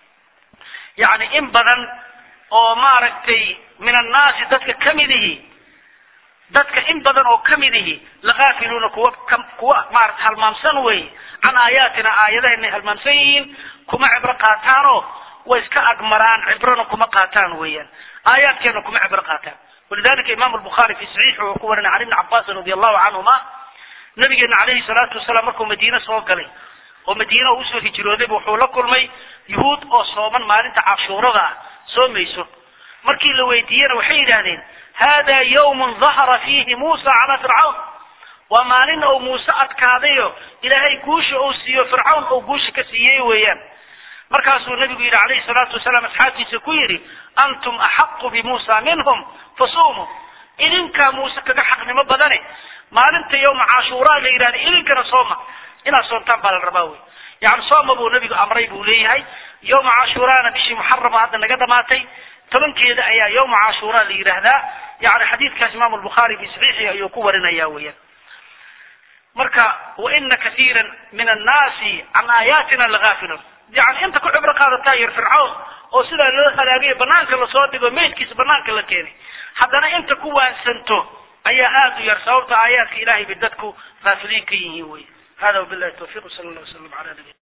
yani in badan oo maaragtay min annaasi dadka kamidihi dadka in badan oo kamidihi lakaafiluuna kuwa kuwa maarata halmaamsan wey can aayaatina aayadahenay halmaamsan yihiin kuma cibro qaataanoo way iska agmaraan cibrona kuma qaataan weeyaan aayaadkeena kuma cibro qaataan walidalika imam lbukhari fi saxiixi uu ku warinay can ibni cabaasin radi allahu canhuma nabigeena calayhi salaatu wasalaam markuu madiine soo galay oo madiina uu usoo hijroodayba wuxuu la kulmay yuhuud oo sooman maalinta cashuurada ah soomayso markii la weydiiyena waxay yidhaahdeen hada yawmun dahara fiihi muusa calaa fircawn waa maalin ou muuse adkaadayo ilaahay guusha uu siiyo fircawn ou guusha ka siiyey weeyaan markaasuu nabigu yidhi calayhi salaatu wasalaam asxaabtiisa ku yidhi antum axaqu bimuusa minhum fasumuu idinkaa muuse kaga xaqnimo badane maalinta yawma cashuuraa la yidhahda idinkana sooma inaad soontaan baa la rabaa wey yani sooma buu nabigu amray buu leeyahay yawma cashuuraana bishii muxarama hadda naga dhamaatay tobankeeda ayaa yawma cashuuraa la yidhaahdaa yani xadiidkaas imaamu lbukhaari fi saxiixi ayuu ku warinaya weeyaan marka waina kaiira min annaasi can aayaatina lagaafilun yani inta ku cibro qaadataa yar fircawn oo sidaa loo halaagayo banaanka lasoo dhigo meydkiisa banaanka la keenay haddana inta ku waansanto ayaa aada u yar sababta aayaadka ilahay bay dadku faafiliin ka yihiin wey hada wabillahi tawfiq sala allah wasalam ala nabi